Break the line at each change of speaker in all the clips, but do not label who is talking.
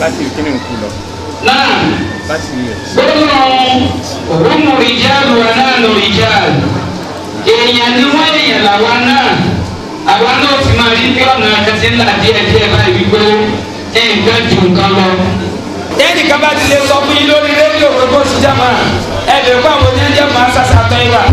láti kíni ń kú lọ
náà
láti
gbọ́dọ̀ òun rìjáàlù wa náà lò rìjáàlù èèyàn ni wọ́n èèyàn làwa náà àwa náà fi máa rí bí ọ̀nà àkàtì ńlá díẹ̀ díẹ̀ báyìí wípé nǹkan ju nǹkan lọ. ẹnì kan bá ti lè sọ fún yín lórí rédíò pé kó sì jẹ́ máa ẹ lè kó àwọn oníjẹ́ máa sàṣà tán ìwà.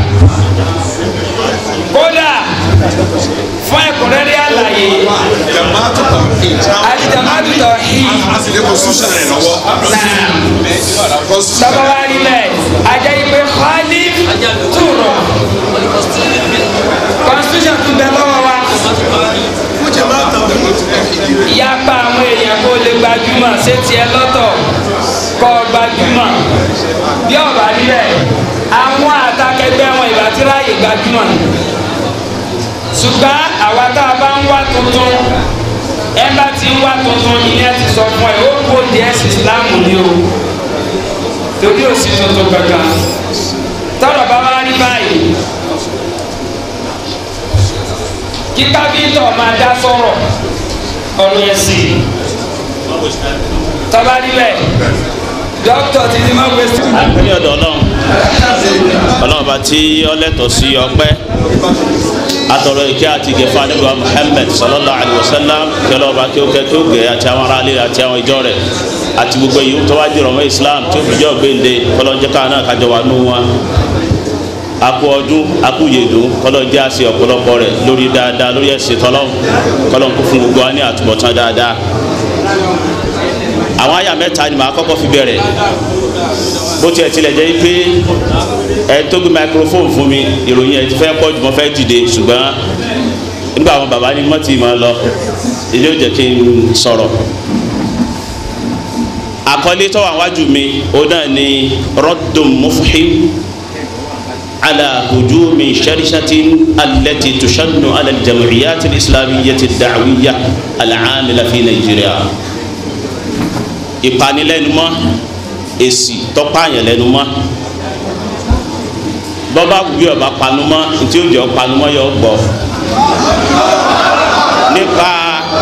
kódà fún ẹ̀kúnrẹ́rẹ́ àlàyé
jamaatu tawhid
àdìjàmádù tawhid
a sì lè constitution rẹ̀ lọ́wọ́
náà
constitution
tọ́ba wa rí bẹ́ẹ̀ ajá yìí pé khalif túrọ̀ constitution tún bẹ lọ́wọ́ wa
fún jamaatu tawhid
ìyapa àwọn èèyàn kó lè gbajúmọ̀ ṣé tiẹ̀ lọ́tọ̀ kọ́ gbajúmọ̀ bí ọ̀bà níbẹ̀ àwọn àtàkẹgbẹ́ wọn ìbá tí ráàyè gbajúmọ̀ ṣùgbọ́n àwa tá a bá ń wá tuntun ẹ bá ti ń wá tuntun ìyẹn ti sọ fún ẹ ó kó díẹ̀ sí Islam ni o torí ò sí tuntun kankan tọrọ bá wá rí báyìí kí kábíyìntàn máa dá sọ̀rọ̀ ọ̀rọ̀ ẹ̀sìn tọ́ba níbẹ̀ dókítà ti ní máa wẹ̀sì.
ní ọ̀dọ̀ ọlọ́run ọlọ́run bá tí ọlẹ́tọ̀ sí ọpẹ́ atọ̀rọ̀ ìkẹ́ àti ìgẹ̀fà nígbà Muhammad sallallahu alayhi wa sallam kí ọlọ́run bá kí ó kẹ́ kí ó gẹ̀ àti àwọn aráalé àti àwọn ìjọ rẹ̀ àti gbogbo yìí tó wá jùlọ mọ́ Islam tí ó fi jẹ́ ògbéǹde kọlọ́njẹ́ káwọn náà kájọ wà nù wọn akú ọdún akú yèdùn kọlọ́njẹ́ àṣẹ ọ̀pọ̀lọpọ̀ rẹ̀ lórí dáadáa lórí ẹ̀sìn tọ́lọ́run kọlọ́n kó fún gbogbo wa ní àtúbọ̀tán dáadáa àwọn àyà mẹ́ta ni màá kọ́kọ́ fi bẹ̀rẹ̀ bó tiẹ̀ tilẹ̀ jẹ́ pé ẹ tó gbé microphone fún mi ìròyìn ẹ ti fẹ́ pọ̀ jù mọ́ fẹ́ dìde ṣùgbọ́n nígbà àwọn bàbá ní mọ́tì máa lọ ilé ò jẹ́ kí n sọ̀rọ̀ àkọlé tó wà wájú mi ó náà ni rọ́dùn mufhim على هجوم شرسة التي تشن على الجمعيات الإسلامية الدعوية العاملة في نيجيريا ìpanilẹ́numọ́ èsì tọ́páyàn lẹ́numọ́ bọ́bá wùbí ọba panumọ́ ntí ó jẹ́ panumọ́ yọ gbọ́ nípa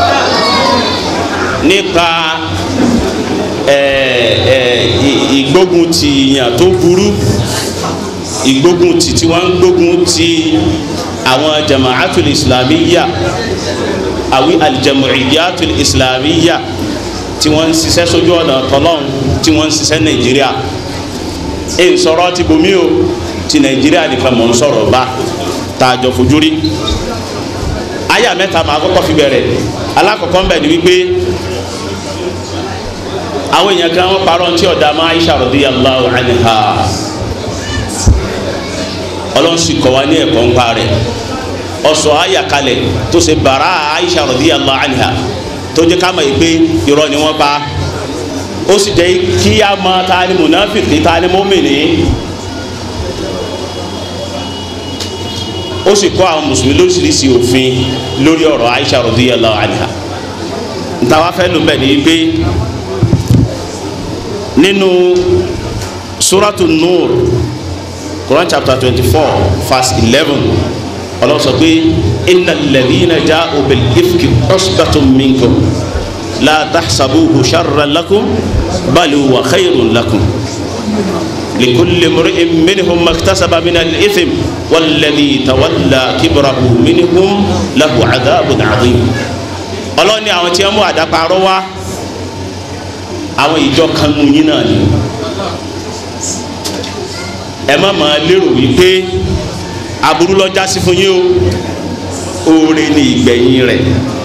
nípa ẹ ẹ ìgbógun ti yàn tó burú ìgbógun ti tí wọ́n ń gbógun ti àwọn jama'atul islamiyya àwí aljama'iyyatul islamiyya tí wọ́n ń ṣiṣẹ́ sójú ọ̀nà tọ́lọ́n tí wọ́n ń ṣiṣẹ́ nàìjíríà ẹ̀ ń sọ̀rọ̀ ti bomi o ti nàìjíríà nìkan mọ̀ ń sọ̀rọ̀ bá tá a jọ fojú rí àyà mẹ́ta máa kọ́kọ́ fi bẹ̀rẹ̀ alákọ̀ọ́kọ́ ń bẹ̀ ni wípé àwọn èèyàn kan wọ́n parọ́ tí ọ̀dà máa Aisha radiyallahu anha ọlọ́run sì kọ́ wa ní ẹ̀kọ́ ń pa rẹ̀ ọ̀sọ̀ àyà kalẹ̀ tó ṣe bàrà Aisha radiyallahu anha tó jẹ́ ká mọ̀ yìí pé irọ́ ni wọ́n pa ó sì jẹ́ kí a mọ ta ni munafiki ta ni mọ́mìnì ó sì kọ́ àwọn mùsùlùmí lóríṣiríṣi òfin lórí ọ̀rọ̀ Aisha radiyallahu anha ntàwa fẹ́ ló bẹ̀ ni pé nínú suratu nur Quran chapter twenty four verse eleven ọlọ́run sọ pé innal ladhina ja'u bil ifki usbatun minkum la tahsabuhu sharran lakum bal huwa khayrun lakum likulli imri'in minhum maktasaba min al-ithm walladhi tawalla kibrahu minhum lahu adhabun adhim ọlọ́run ní àwọn tí wọ́n mú àdáparọ́ wá àwọn ìjọ kan mú yín náà ni ẹ má máa lérò wípé aburú lọ jásí fún yín o oore ni ìgbẹ̀yìn rẹ̀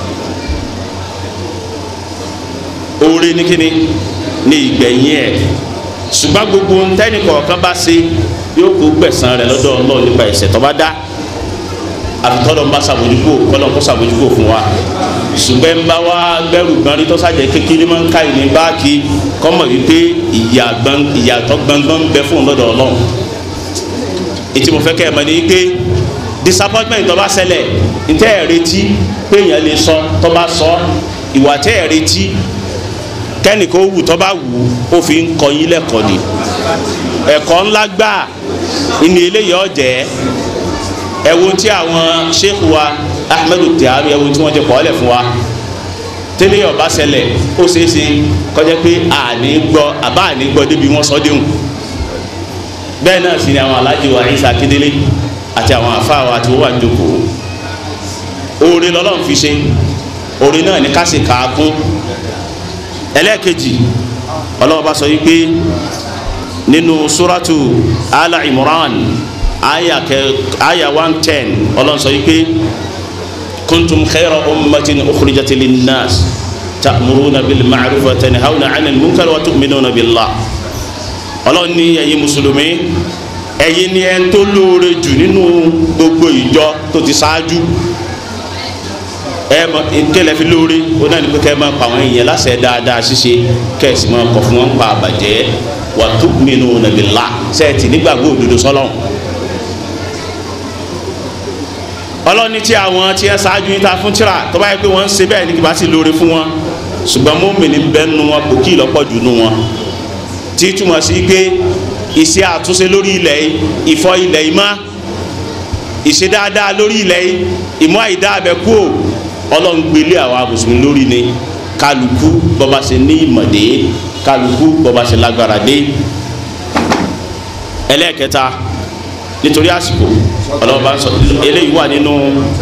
oore ni kíni ni ìgbẹ̀yìn ẹ̀ ṣùgbọ́n gbogbo ntẹ́ni kọ̀ọ̀kan bá ṣe yóò kó gbẹ̀san rẹ̀ lọ́dọ̀ Ọlọ́run nípa ẹ̀ṣẹ̀ tó bá dá àfitọ́lọ́ ń bá ṣàbójúkò kọ́lọ́ kó ṣàbójúkò fún wa ṣùgbọ́n ń bá wa gbẹ́rù gbọ́n rí tọ́sàjẹ́ kékeré máa ń ká ìní báàkì kọ́mọ̀ wípé ìyàtọ̀ gbọ̀ngbọ̀n ń bẹ fún lọ́dọ̀ Ọlọ́run ètí mo fẹ́ kẹ́ ẹ̀ mọ̀ ní pé disappointment tó bá ṣẹlẹ̀ ntẹ́ ẹ̀ retí pé èèyàn lè sọ tó bá sọ ìwà tẹ́ ẹ̀ retí kẹ́nìkan ó wù tó bá wù ó fi ń kọ́ yín lẹ́kọ̀ọ́ ni ẹ̀kọ́ ńlá gbà ní eléyìí ọ̀jẹ̀ ẹ wo tí àwọn sheikh wa ahmedu tihari ẹ wo tí wọ́n ti kọ́ ọ́lẹ̀ fún wa tẹ́lẹ̀ ọba ṣẹlẹ̀ ó ṣeé ṣe kọjá pé àní gbọ́ àbá àní gbọ́ débi wọ́n sọ déhùn bẹ́ẹ̀ náà sì ni àwọn alájí wa Ìsá Akíndélé àti àwọn àfáà wa tí wọ́n wà jókòó oore lọ́lọ́run fi ṣe oore náà ní ká sì kà á kún ẹlẹ́ẹ̀kejì ọlọ́wọ́ bá sọ yìí pé nínú suratu ala imran aya kẹ aya one ten ọlọ́run sọ yìí pé kuntum khayra ummatin ukhrijat linnas ta'muruna bil ma'ruf wa tanhawna 'anil munkar wa tu'minuna billah ọlọ́run ní ẹ̀yin mùsùlùmí ẹ̀yin ni ẹ̀ ń tó lóore jù nínú gbogbo ìjọ tó ti ṣáájú ẹ mọ nkẹlẹ fi lóore ó náà ní pé kẹ́ ẹ máa pa àwọn èèyàn láṣẹ dáadáa ṣíṣe kẹ́ ẹ sì máa kọ̀ fún wọn pa àbàjẹ́ wa tu'minuna billah sẹ́ẹ̀tì nígbàgbọ́ òdodo sọ́lọ́run ọlọ́ni tí àwọn tí ẹ ṣáájú yín ta fún tíra tó bá yẹ pé wọ́n ń ṣe bẹ́ẹ̀ ní kí bá sì lóore fún wọn ṣùgbọ́n mọ́mìnì bẹ́ẹ̀ nu wọn kò kí ìlọ́pọ̀ jù nu wọn tí túmọ̀ sí pé ìṣe àtúnṣe lórí ilẹ̀ yìí ìfọ̀ ilẹ̀ yìí má ìṣe dáadáa lórí ilẹ̀ yìí ìmọ̀ àìdá abẹ kú ò ọlọ́run gbélé àwa mùsùlùmí lórí ni kálukú bọ́ba ṣe ní ìmọ̀dé kálukú bọ́ba ṣe lágbára dé ẹlẹ́ẹ̀kẹta nítorí àsìkò ọlọ́run bá ń sọ eléyìí wà nínú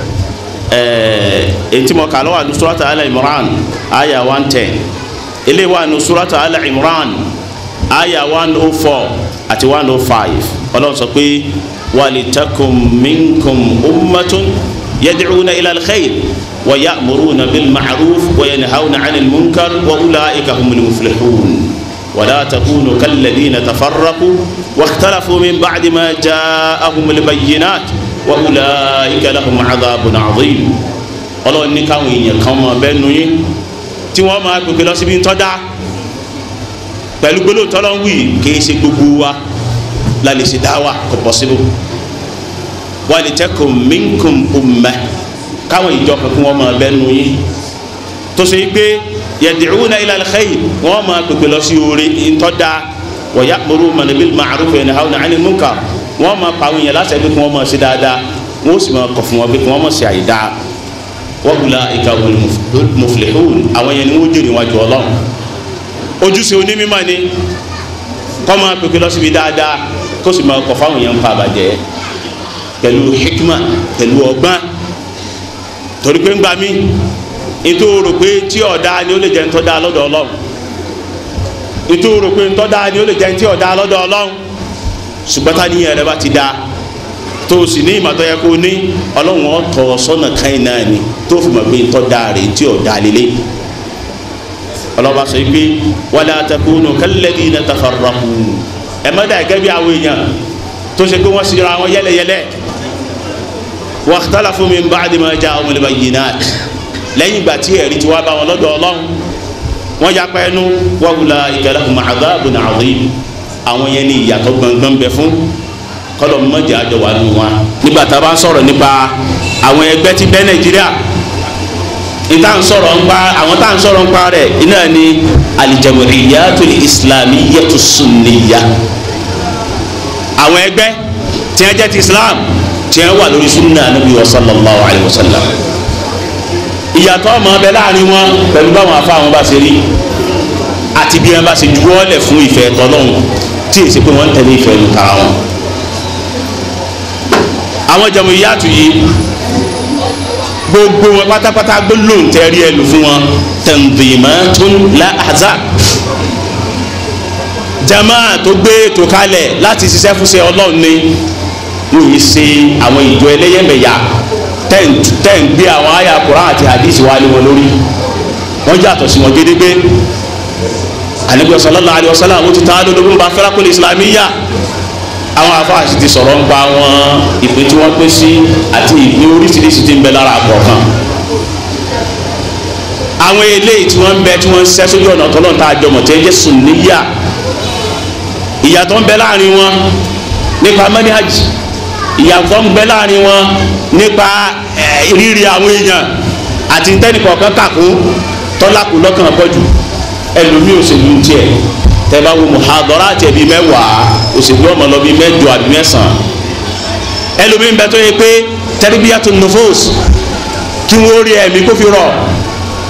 ẹ̀ẹ́n tí mo kà lọ́wọ́ àdúrà surata Al Imran aya one ten eléyìí wà nínú surata Al Imran aya one oh four àti one oh five ọlọ́run sọ pé walitakum minkum ummatun yad'una ila al-khayr wa ya'muruna bil ma'ruf wa yanhawna 'anil munkar wa ulaika humul muflihun ولا تكونوا كالذين تفرقوا واختلفوا من بعد ما جاءهم البينات وأولئك لهم عذاب عظيم ọlọ́run ní káwọn èèyàn kan máa bẹ́ẹ̀ nu yín tí wọ́n máa gbègbè lọ síbi ńtọ́ dá pẹ̀lú gbólóhùn tọ́lọ́ ń wí kì í ṣe gbogbo wa la lè ṣe dá wa kò possible walitẹ́kùn minkum ummah káwọn ìjọ kankan wọ́n máa bẹ́ẹ̀ nu yín tó ṣe pé yad'una ila al-khayr wọ́n máa gbègbè lọ sí oore ńtọ́ dá wa ya'muruna bil ma'ruf wa yanhawna 'anil munkar wọ́n máa pa àwọn èèyàn láti ẹgbẹ́ kí wọ́n máa ṣe dáadáa wọ́n sì máa kọ̀ fún wọn pé kí wọ́n máa ṣe àìdá wa ulaika humul muflihun àwọn yẹn ni wọ́n jèrè wájú ọlọ́run ojúṣe onímọ̀ ni kọ́ máa pèpè lọ síbi dáadáa kó sì máa kọ̀ fáwọn èèyàn ń pa àbàjẹ́ pẹ̀lú hikma pẹ̀lú ọgbọ́n torí pé ń gbà mí nítorí rò pé tí ọ̀dá ni ó lè jẹ́ ntọ́ da lọ́dọ̀ ọlọ́run nítorí rò pé ntọ́ da ni ó lè jẹ́ ntí ọ̀dá lọ́dọ̀ ọlọ́run ṣùgbọ́n tá níyẹn rẹ bá ti da tó o sì ní ìmọ̀tọ́ yẹ kó o ní ọlọ́run ọ̀tọ̀ sọ́nà káyìn náà ni tó o fi mọ̀ pé ntọ́ da rè ntí ọ̀dá lélẹ̀ ọlọ́ba sọ pé wala takunu kalladhina tafarraqu ẹ má dà gẹ́gẹ́ bí àwọn èèyàn tó ṣe pé wọ́n sì ra wọn yẹlẹyẹlẹ wakhtalafu min ba'di ma ja'ahumul bayyinat lẹ́yìn ìgbà tí ẹ̀rí ti wá bá wọn lọ́dọ̀ ọlọ́run wọ́n ya pẹ́ nu wa ulaika lahum adhabun adhim àwọn yẹn ní ìyàtọ̀ gbọ̀ngbọ̀n bẹ fún kọ́lọ̀ mọ́jà àjọ wà nù wọn. nígbà tá a bá ń sọ̀rọ̀ nípa àwọn ẹgbẹ́ tí bẹ́ nàìjíríà ìta ń sọ̀rọ̀ ń pa àwọn tá à ń sọ̀rọ̀ ń pa rẹ̀ iná ni al-jam'iyyatul islamiyyatu sunniyya àwọn ẹgbẹ́ tí wọ́n jẹ́ ti islam tí wọ́n wà lórí sunna nabi wa sallallahu alayhi wa sallam ìyàtọ̀ ọmọ ọbẹ̀ láàrin wọn pẹ̀lú báwọn afá wọn bá ṣe rí àti bí wọn bá ṣe juwọ́lẹ̀ fún ìfẹ́ tọ́lọ́hún tí èsì pé wọ́n ń tẹ̀lé ìfẹ́ lu tara wọn. àwọn jẹ̀mú ìyàtọ̀ yìí gbogbo wọn pátápátá gbólóhùn tẹ́rí ẹ lò fún wọn tanzimatun la ahzab jama tó gbé ètò kalẹ̀ láti ṣiṣẹ́ fúnṣẹ́ ọlọ́run ni wọ́n yìí ṣe àwọn ìjọ ẹlẹ́yẹmẹ̀yà tẹ́ ń gbé àwọn àyà Kùránì àti hadisi wa lé wọn lórí wọ́n yàtọ̀ sí wọn gédégbé Ànábì sallallahu alaihi wasallam àwọn ti tán lọ́dún bá firaqul islamiyya àwọn afáàsì ti sọ̀rọ̀ ń pa àwọn ìpín tí wọ́n pín sí àti ìpín oríṣiríṣi tí ń bẹ lára kọ̀ọ̀kan àwọn eléyìí tí wọ́n ń bẹ tí wọ́n ń ṣẹ́ sójú ọ̀nà tọ́lọ́ tá a jọmọ̀ tí ń jẹ́ sunniya ìyàtọ̀ ń bẹ láàrin wọn nípa manhaj ìyàtọ̀ ń bẹ láàrin wọn nípa rírí àwọn èèyàn àti tẹnìkọ̀ọ̀kan kàkó tọ́lákù lọ́kàn pọ̀jù ẹlòmíì òṣèlú tiẹ̀ tẹ́bá wo muhadara àti ẹ̀bí mẹ́wàá òṣèlú ọmọ lọ bí mẹ́jọ àbí mẹ́sàn-án ẹlòmíì ń bẹ tó yẹ pé tẹ́rìbíyàtò nufus kí wọ́n rí ẹ̀mí kó fi rọ̀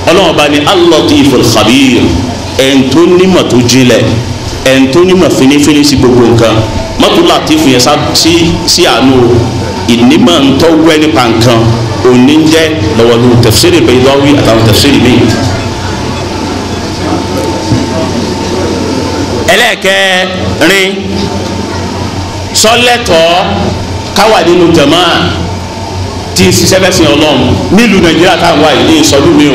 ọlọ́run bá ní al-latiful khabir ẹn tó nímọ̀ tó jinlẹ̀ ẹn tó nímọ̀ finifini sí gbogbo nǹkan mọ́tò latif yẹn sá sí sí àánú ìnímọ̀ ntọ́ wẹ́ nípa nǹkan òní jẹ́ lọ́wọ́lú tafsiri Baydawi àtàwọn tafsiri mi. ẹlẹ́ẹ̀kẹrin sọ́lẹ́tọ̀ káwà nínú jama tí ń ṣiṣẹ́ bẹ́sìn ọlọ́run nílùú nàìjíríà táwọn wáyé ní ìsọdún mi o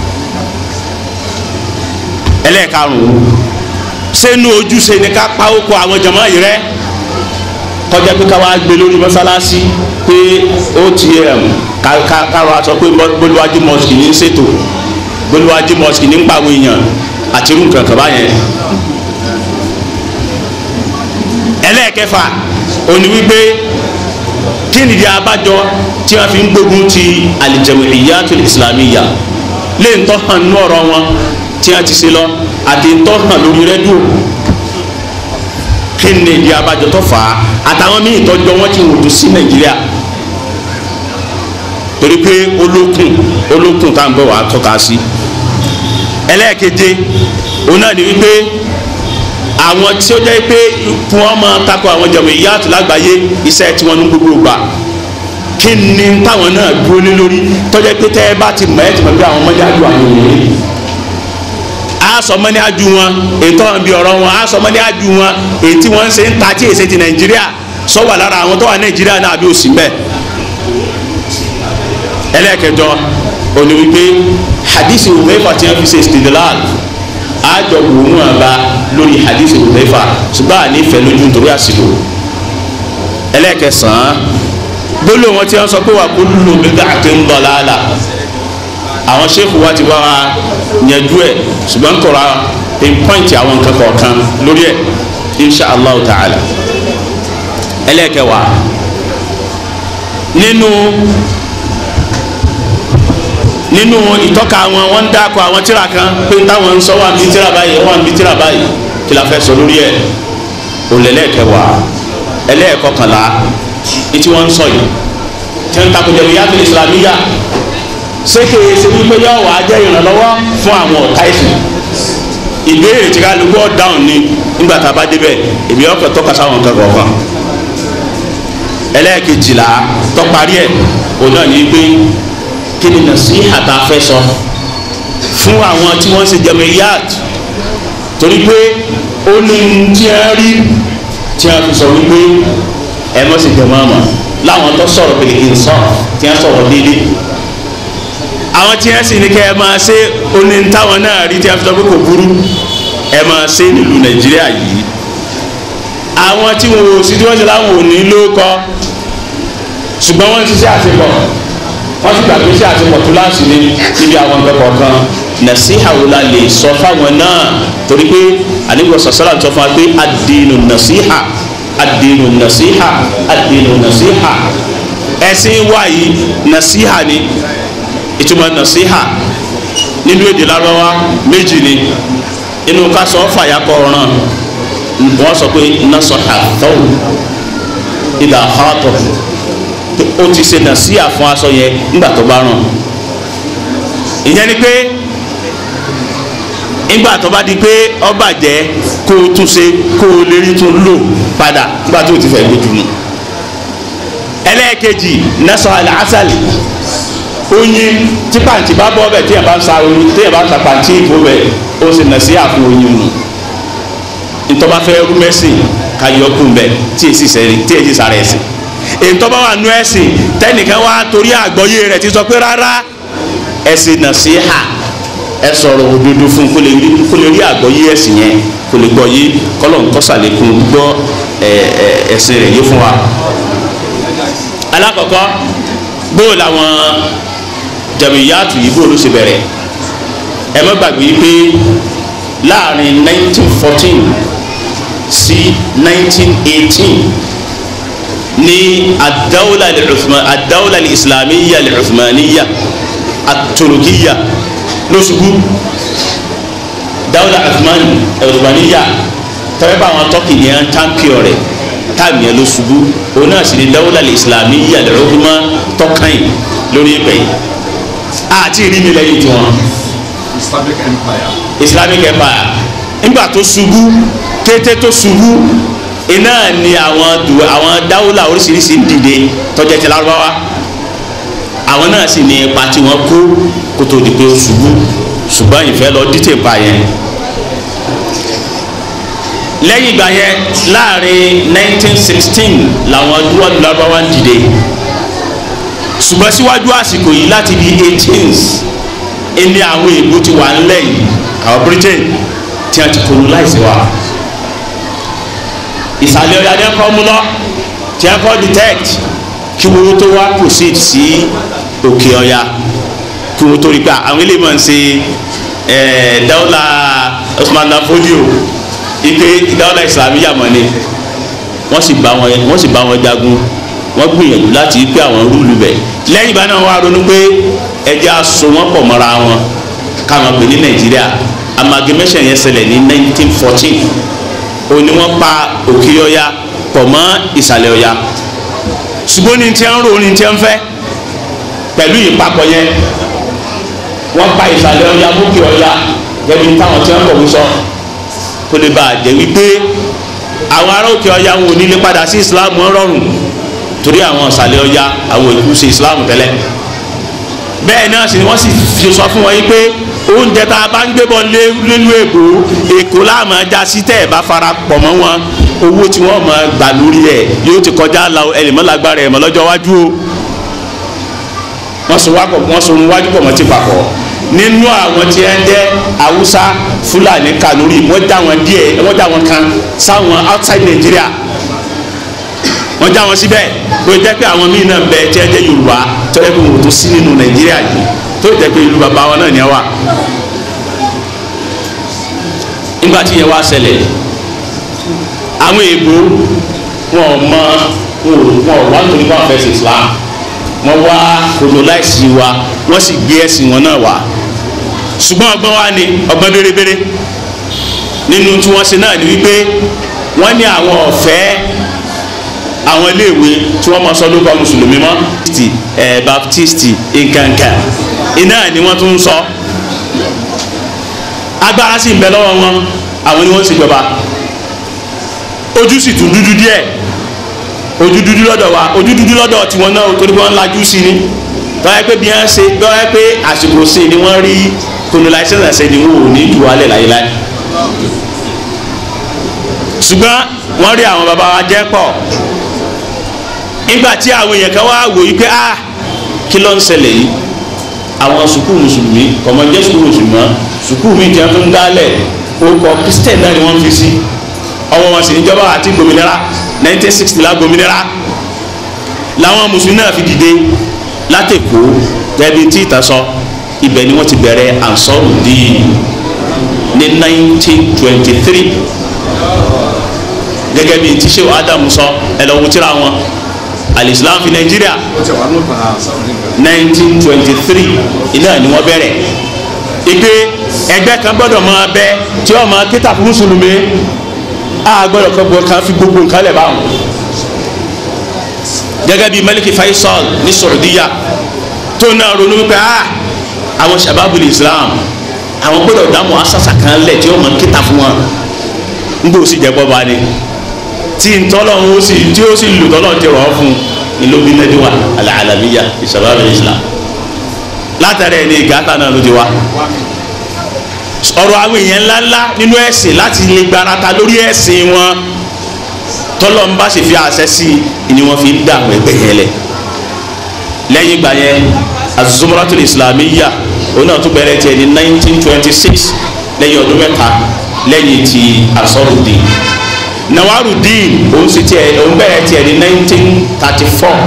ẹlẹ́ẹ̀karùn-ún sẹ́nu ojúṣe ni ká pa oko àwọn jama yìí rẹ́ kọjá pé káwá gbé lórí mọ́sálásí pé otm káwá sọ pé bolúwájú mosque ní ṣètò bolúwájú mosque ní pàwọn èèyàn àti irú nǹkan kan báyẹn ẹlẹ́ẹ̀kẹfà òní wípé kí nìdí abájọ tí wọ́n fi ń gbógun ti al-jam'iyyatul islamiyya lè ń tọ́ hàn nú ọ̀rọ̀ wọn tí wọ́n ti ṣe lọ àti ń tọ́ hàn lórí rẹ́díò kí nìdí abájọ tó fà á àtàwọn míì tọ́jọ́ wọn ti wòdù sí nàìjíríà torí pé olókùn olókùn tá à ń bọ̀ wá tọ́ka sí ẹlẹ́ẹ̀keje òun náà ni wípé àwọn tí ó jẹ́ pé kí wọ́n máa takò àwọn jẹ̀mọ̀ ìyáàtò lágbàáyé iṣẹ́ tí wọ́n ní gbogbo gbà kí ni táwọn náà dúró lé lórí tọ́jọ́ pé tẹ́ ẹ bá ti mọ̀ ẹ́ ti mọ̀ pé àwọn ọmọdé àjò àwọn ènìyàn á sọ mọ́ni àjù wọn ètò àwọn ibi ọ̀rọ̀ wọn á sọ mọ́ni àjù wọn èyí tí wọ́n ń ṣe ń ta tí èsè ti nàìjíríà sọ wà lára àwọn tó wà nàìjíríà náà àbí òsì mbẹ́ ẹlẹ́ẹ̀kẹjọ òní wípé hadisi Hudhayfa tí wọ́n fi ṣe istidlal àjọ wòónù àbá lórí hadisi Hudhayfa ṣùgbọ́n àní ìfẹ́ lójú nítorí àsìkò ẹlẹ́ẹ̀kẹsàn-án gbólóhùn wọn tí wọ́n sọ pé wà kullu bid'atin dalalah àwọn sẹ́kù wa ti wá wa yanjú ẹ̀ ṣùgbọ́n kọ̀ra pinpoint àwọn nǹkan kọ̀ọ̀kan lórí ẹ̀ insha allah ta'ala ẹlẹ́ẹ̀kẹwàá nínú nínú ìtọ́ka wọn wọ́n ń dáko àwọn tíra kan pé táwọn ń sọ wà ní tíra báyìí wà ní tíra báyìí kí la fẹ́ sọ lórí ẹ̀ òlẹ́lẹ́kẹwàá ẹlẹ́ẹ̀kọkànlá etí wọ́n ń sọ yìí tí wọ́n ń takò jẹ̀bi yàtọ̀ ìsìlámíyà sékè ṣe wípé yọ wàá jẹ́ ìrànlọ́wọ́ fún àwọn ọ̀tá ìsìn ìbéèrè tí kálukú dáhùn ni nígbà tá a bá débẹ̀ èmi ọkọ̀ tọ́ka sáwọn nǹkan kọ̀ọ̀kan ẹlẹ́ẹ̀kejìlá tọ́parí ẹ̀ òun náà ní pé kí ni nasiha tá a fẹ́ sọ fún àwọn tí wọ́n ṣe jamiyat torí pé ó ní tí a rí tí a fi sọ wípé ẹ mọ̀ sí jẹ̀mọ́ àmọ́ láwọn tó sọ̀rọ̀ pèlè ìsọ̀ tí a sọ̀rọ̀ déédéé àwọn tí wọ́n sì ní kẹ́ ẹ máa ṣe oní táwọn náà rí tí a fi sọ pé kò burú ẹ máa ṣe nílùú nàìjíríà yìí àwọn tí wọn ò sí tí wọ́n ṣe láwọn ò ní ló kọ́ ṣùgbọ́n wọ́n ti ṣe àṣepọ̀ wọ́n sì gbàgbé ṣe àṣepọ̀ tó láti ní níbi àwọn nǹkan kọ̀ọ̀kan nàṣíhà wo la lè sọ fáwọn náà torí pé àníbọ̀ sọ̀sọ́lá ń sọ fún wa pé àdínù nàṣíhà àdínù nàṣíhà àdínù nàṣíhà ẹ̀sìn wa yìí nàṣíhà ni ìtumọ̀ nàṣíhà nínú èdè lárọ́wá méjì ni inú ká sọ fàyàkọ̀ ọ̀ràn wọ́n sọ pé nasọ̀hà tọ́wù ìdá àhátọ̀ ó ti ṣe nàṣíhà fún aṣọ yẹn nígbà tó bá ràn ìyẹn ni pé nígbà tó bá di pé ó bàjẹ́ kó o tún ṣe kó o lè rí tún lò padà nígbà tó o ti fẹ́ gbójú mu ẹlẹ́ẹ̀kejì nasọ̀hà làásàlì oyin tí pàǹtí bá bọ́ bẹ̀ téèyàn bá ń sa oyin téèyàn bá ń sa pàǹtí ìbò bẹ̀ ó sì nà sí àpò oyin nù ntọ́ba fẹ́ rú mẹ́sìn ká yọ kún bẹ̀ tí èsì sẹ́ni tí èsì sára ẹ̀sìn ntọ́ba wà nú ẹ̀sìn tẹ́nìkan wá torí àgbọ́yé rẹ̀ ti sọ pé rárá ẹ̀sìn nà sí hà ẹ sọ̀rọ̀ òdodo fún kó lè rí kó lè rí àgbọ́yé ẹ̀sìn yẹn kó lè gbọ́ yé kọ́lọ̀ ń kọ́sàlékún gbọ́ ẹ̀sìn rẹ̀ yé fún wa. alákọ̀ọ́kọ́ bóò làwọn jàmíyàtù yìí bóò ló ṣe bẹ̀rẹ̀ ẹ má gbàgbé pé láàrin 1914 sí 1918 ní adáwòlà adáwòlà islamiyya al-uthmaniyya at-turkiyya ló ṣubú dáwòlà uthmaniyya tẹ́lẹ̀ bá àwọn tọ́kì ní ẹ̀ ń tàǹpìọ̀ rẹ̀ táàmì ẹ̀ ló ṣubú òun náà sì ní dáwòlà islamiyya al-uthma tọ́kàn yìí lórí ìpè yìí àti ìrìnnì lẹ́yìn tiwọn
Islamic Empire.
islamic empire nígbà tó ṣubú kété tó ṣubú iná ni àwọn du àwọn dáwùlà oríṣiríṣi ń dìde tọjá ti lárúbáwá àwọn náà sì ní ipa tí wọ́n kó kó tó di pé ó ṣubú ṣùgbọ́n ìfẹ́ lọ dítè pa yẹn lẹ́yìn ìgbà yẹn láàrin 1916 làwọn dúró lárúbáwá ń dìde ṣùgbọ́n síwájú àsìkò yìí láti bí 18th ẹni àwọn èèbó ti wà ńlẹ̀ yìí àwọn britain tí wọ́n ti colonize wa ìsàlẹ̀ ọ̀yà ni wọ́n kọ́ mú lọ tí wọ́n kọ́ detect kí wọ́n tó wá proceed sí òkè ọ̀yà kí wọ́n tó rí pé àwọn eléyìí máa ń ṣe ẹ̀ẹ́ dáwọ́là Usman Dan Fodio ike dáwọ́là islamiyà mọ̀ ni wọ́n sì bá wọn wọ́n sì bá wọn jagun wọ́n gbìyànjú láti pé àwọn rúùlù bẹ̀ lẹ́yìn ìgbà náà wọ́n á ronú pé ẹjẹ́ aso wọn pọ̀ mọ́ra wọn káwọn pè ní nàìjíríà amalgamation yẹn ṣẹlẹ̀ ní 1914 òní wọ́n pa òkè ọya pọ̀ mọ́ ìsàlẹ̀ ọya ṣùgbọ́n ní tí wọ́n rò ní tí wọ́n fẹ́ pẹ̀lú ìpapọ̀ yẹn wọ́n pa ìsàlẹ̀ ọya mókè ọya gẹ́gẹ́ bí táwọn tí wọ́n kọ̀ wí sọ kó lè bá a jẹ́ wípé àwọn ará òkè ọya wọn ò ní lè padà sí islam wọn rọrùn torí àwọn ìsàlẹ̀ ọya àwọn ìkú ṣe islam tẹ́lẹ̀ bẹ́ẹ̀ náà sì ni wọ́n sì fi sọ fún wọn yìí pé oúnjẹ tá a bá ń gbé bọ̀ nínú èkó èkó láàmú ajá sí tẹ́ ẹ̀ bá fara pọ̀ mọ́ wọn owó tí wọ́n máa gbà lórí ẹ̀ yóò ti kọjá la ẹlẹ́mọ́lágbára ẹ̀ mọ́ lọ́jọ́ wájú o wọ́n sọ wákọ̀ wọ́n sọ ohun wájú pọ̀ mọ́ ti papọ̀ nínú àwọn tí wọ́n jẹ́ haúsá fúlàní kanuri wọ́n já wọn díẹ̀ wọ́n já wọn kan sáwọn outside Nigeria wọ́n já wọn síbẹ̀ tó jẹ́ pé àwọn míì náà bẹ tí ẹ jẹ́ yorùbá tó yẹ kó wò tó sí nínú nàìjíríà yìí tó jẹ́ pé ìlú bàbá wọn náà ní ẹ wà. nígbà tí yẹn wá ṣẹlẹ̀ àwọn èèbó wọn ò mọ wọn ò wá nítorí wọn fẹ́ sí islam wọn wá colonize wa wọ́n sì gbé ẹ̀sìn wọn náà wá ṣùgbọ́n ọgbọ́n wa ni ọgbọ́n bérebére nínú tí wọ́n ṣe náà ni wípé wọ́n ní àwọn ọ̀fẹ́ àwọn iléèwé tí wọ́n máa sọ lórúkọ mùsùlùmí mọ́ baptisti ẹ̀ baptisti nkankan iná ni wọ́n tún ń sọ agbára sì ń bẹ lọ́wọ́ wọn àwọn ni wọ́n ń ṣèjọba ojú sì tún dúdú díẹ̀ ojú dúdú lọ́dọ̀ wa ojú dúdú lọ́dọ̀ tiwọn náà torí wọ́n ń lajú sí ni tọ́wọ́ pé bí wọ́n ṣe tọ́wọ́ pé àsìkò sí ni wọ́n rí colonization ṣe ni wọ́n ò ní jù wálẹ̀ láyéláyé ṣùgbọ́n wọ́n rí àwọn baba wa jẹ́ pọ̀ nígbà tí àwọn èèyàn kan wá wò yí pé ah kí ló ń ṣẹlẹ̀ yìí àwọn sukuu mùsùlùmí kọ̀mọ́ jẹ́ sukuu mùsùlùmí sukuu mi jẹ́ fún dálẹ̀ orúkọ christian náà ni wọ́n fi sí ọwọ́ wọn sì níjọba àti gbòmìnira 1960 la gbòmìnira làwọn mùsùlùmí náà fi dìde látẹ̀kọ́ gẹ́gẹ́ bí tí ìtàn sọ ibẹ̀ ni wọ́n ti bẹ̀rẹ̀ ansọ́rù díì ní 1923 gẹ́gẹ́ bí tí sèwọ́ adamu sọ ẹ lọ wo tírà wọn alislam fi nàìjíríà
ó ti wà lópa sáwọn nígbà.
nineteen twenty three iná ni wọ́n bẹ̀rẹ̀ ìpè ẹgbẹ́ kan gbọ́dọ̀ máa bẹ tí wọ́n máa kíta fún mùsùlùmí a gbọ́dọ̀ kọ́ gbọ́ kan fi gbogbo nǹkan lẹ̀ báwọn gẹ́gẹ́ bí Malik Faisal ní Saudiya tó náà ronú wípé a àwọn shababul Islam àwọn gbọ́dọ̀ dá mọ́ asasa kan lẹ̀ tí wọ́n máa kíta fún wọn n bò sì jẹ́ bọ́ bá ní tí ntọ́lọ́hún ó sì tí ó sì lù tọ́lọ́hún ti rọ̀ ọ́ fún ìlú bí nẹ́díwà alàlàmíyà ìṣàbáwí islam látàrí ẹni ìgáta náà ló ti wá ọ̀rọ̀ àwọn èèyàn ńláńlá nínú ẹ̀sìn láti lè gbarata lórí ẹ̀sìn wọn tọ́lọ́hún bá sì fi àṣẹ sí i ni wọ́n fi ń dààmú ẹgbẹ́ yẹn lẹ̀ lẹ́yìn ìgbà yẹn azumratul islamiyya òun náà tún bẹ̀rẹ̀ tiẹ̀ ní 1926 lẹ́yìn ọdún mẹ́ta lẹ́yìn ti asọ́rùdín nawarudin òun sì tiẹ̀ òun bẹ̀rẹ̀ tiẹ̀ ní nineteen thirty four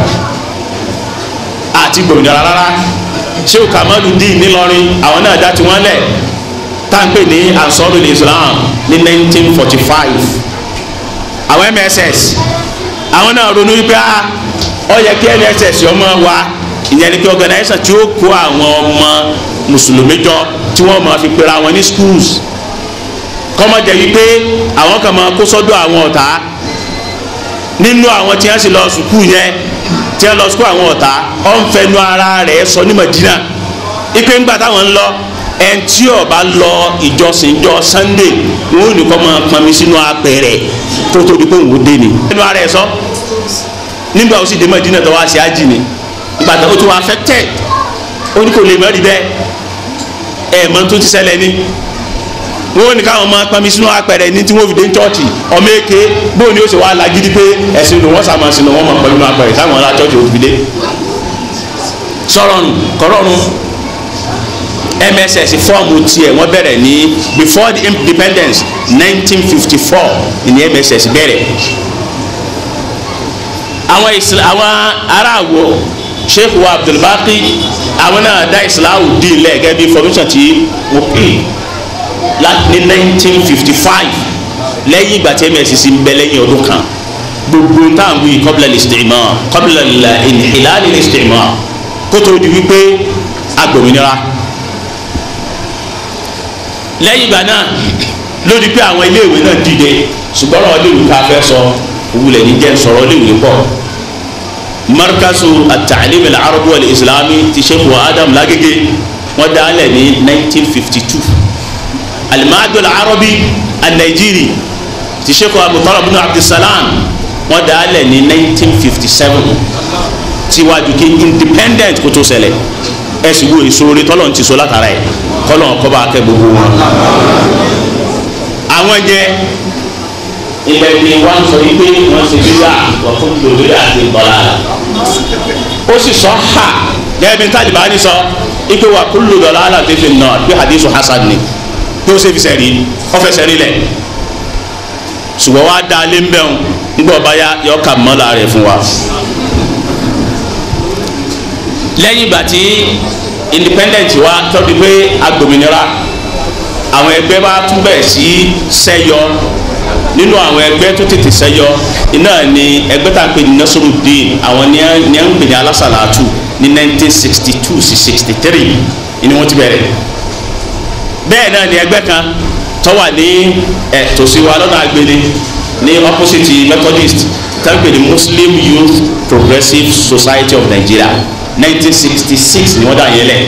àti gbòmìnira rárá sheu kamaludin nílọrin àwọn náà dá tiwọn lẹ̀ táǹpẹ̀ ní ansarul islam ní nineteen forty five àwọn mss àwọn náà ronú wípé a ó yẹ kí mss ọmọ wa ìyẹn ni kí organisation tí ó kó àwọn ọmọ mùsùlùmí jọ tí wọ́n máa fi pera wọn ní schools kọ́mọ̀jẹ̀ wípé àwọn kan máa kó sọ́dọ̀ àwọn ọ̀tá nínú àwọn tí wọ́n sì lọ sùkúù yẹn tí wọ́n lọ sùkúù àwọn ọ̀tá ọ̀ ń fẹnu ara rẹ̀ sọ ní Madina ipe ńgbà táwọn ń lọ ẹn tí ó bá lọ ìjọsìn jọ sunday wọn ò ní kọ́ máa pọnmi sínú apẹ̀rẹ̀ tó tó di pé òun dé ni. ẹnu ara ẹ sọ nígbà ó sì dé Mẹ́dínà tó wá sí ájì ni ìgbà tó tó wá affected ó ní kò lè mọ́ rí bẹ́ẹ̀ ẹ̀ mọ́ tó ti ṣẹlẹ̀ ni wọn ò ní káwọn máa pọnmi sínú apẹ̀rẹ̀ ní tí wọ́n fi dé chọ́ọ̀chì ọmọ èké bóun ni ó sì wá lagídí pé ẹ̀sìn ló wọ́n sàmà sínú wọn máa pọnmi sínú apẹ̀rẹ̀ táwọn ará chọ́ọ̀chì ò fi dé sọ̀rọ̀ nù kọ̀rọ̀ nù mss fọ́ọ̀mù tiẹ̀ wọ́n bẹ̀rẹ̀ ní before the independence 1954 ní mss bẹ̀rẹ̀ àwọn isla àwọn aráàwọ̀ sheikh wa abdulbaki àwọn náà dá islahu dín lẹ́ẹ̀kẹ́ bí formation ti wọ́n pè láti ní 1955 lẹ́yìn ìgbà tí mss ń bẹ lẹ́yìn ọdún kan gbogbo táwọn wí qabla al-istimar qabla al-inhilal al-istimar kótó di wípé agbòmìnira lẹ́yìn ìgbà náà lórí pé àwọn iléèwé náà dìde ṣùgbọ́n ọ̀rọ̀ iléèwé ká fẹ́ sọ òwúlẹ̀ ní jẹ́ sọ̀rọ̀ iléèwé pọ̀ markazu at-ta'lim al-arabi wal-islami ti sheikh wa adam lagege wọ́n dá lẹ̀ ní 1952 al-ma'had al-arabi an-najiri ti sheikh wa mutarab bin abdulsalam wọ́n dá lẹ̀ ní 1957 tiwájú kí independent kó tó ṣẹlẹ̀ ẹ sì wo ìṣòro tọ́lọ̀ ti so látara ẹ̀ kọ́lọ̀ kọ́ bá kẹ́ gbogbo wọn. àwọn jẹ ilẹ̀ ni wọ́n sọ yí pé wọ́n ṣe bíyà wọ́n fún lòdì àti bọ́lá. ó sì sọ ha gẹ́gẹ́ bí Tálíbánì sọ ipe wa kullu dalalatin fin nar bí hadithu hasan ni bí ó ṣe fi sẹ́rí ó fẹ́ sẹ́rí lẹ̀ ṣùgbọ́n wàá dá lé ń bẹ́ẹ̀ ń gbọ́ báyà yọ ká mọ́lá rẹ̀ fún wa lẹ́yìn ìgbà tí independent wa tọ́bi pé agbòmìnira àwọn ẹgbẹ́ bá tún bẹ̀rẹ̀ sí sẹ́yọ nínú àwọn ẹgbẹ́ tó tètè sẹ́yọ iná ni ẹgbẹ́ tá à ń pè ní Nasruddin àwọn ní à ń pè ní alásàlátù ní 1962 sí 63 ni wọ́n ti bẹ̀rẹ̀ bẹ́ẹ̀ náà ni ẹgbẹ́ kan tó wà ní ẹ̀ tòsí wa lọ́nà àgbélé ní opposite Methodist tá à ń pè ní Muslim Youth Progressive Society of Nigeria 1966 ni wọ́n dá yẹn lẹ̀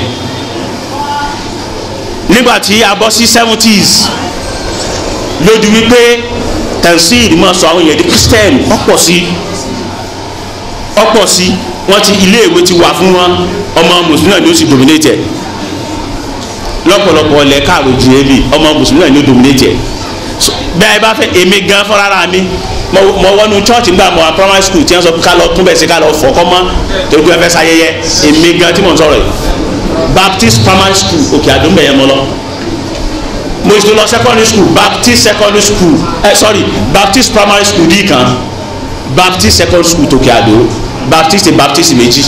nígbà tí a bọ́ sí 70s lójú wípé tansid máa sọ àwọn èèyàn di christian ọ̀pọ̀ sí ọ̀pọ̀ sí wọ́n ti iléèwé ti wà fún wọn ọmọ mùsùlùmí náà ni ó sì dominate lọ́pọ̀lọpọ̀ ọ̀lẹ́ káàró ju ebi ọmọ mùsùlùmí náà ni ó dominate bẹ́ẹ̀ bá fẹ́ èmi gan fọ́nrara mi mo wọnú church nígbà mo wà primary school tí wọ́n sọ ká lọ tún bẹ̀ sí ká lọ fọkọ́ mọ́ torí pé ẹ fẹ́ sáyẹyẹ èmi gan tí mo ń sọ̀rọ̀ yìí baptist primary school òkè àdúgbò yẹn mo lọ mo ti lọ secondary school baptist secondary school eh, sorry baptist primary school dì kan baptist secondary school tòkè àdó baptist baptist méjì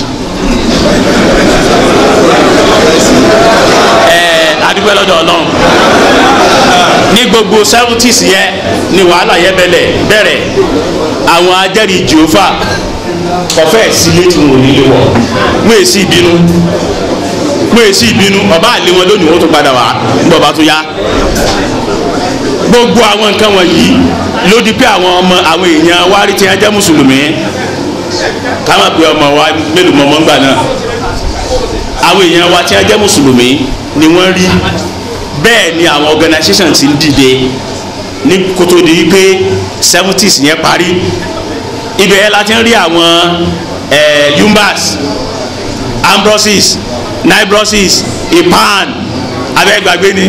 adúgbò lọ́dọ̀ ọlọ́run ní gbogbo seventies yẹn ni wàhálà yẹn bẹ̀rẹ̀ bẹ̀rẹ̀ àwọn ajẹ́rìí jehova kọfẹ́ sílé tí wọn ò nílé wọ̀ wọ́n èsì ìbínú wọ́n èsì ìbínú ọba àlè wọn lónìí wọ́n tó padà wá nígbà ọba tó yá gbogbo àwọn nǹkan wọ̀nyí ló di pé àwọn ọmọ àwọn èèyàn wa rí tí wọ́n jẹ́ mùsùlùmí ká má pe ọmọ wa mélòó mọ́ mọ́ngbà náà àwọn èèyàn wa tí wọ́n jẹ́ mùsùlùmí ni wọ́n rí bẹ́ẹ̀ ni àwọn organisation ti ń dìde ní kótó di wípé seventies yẹn parí ibẹ̀ yẹn la ti ń rí àwọn yumbas ambrosis nibrosis ipan abẹ́gbàgbé ni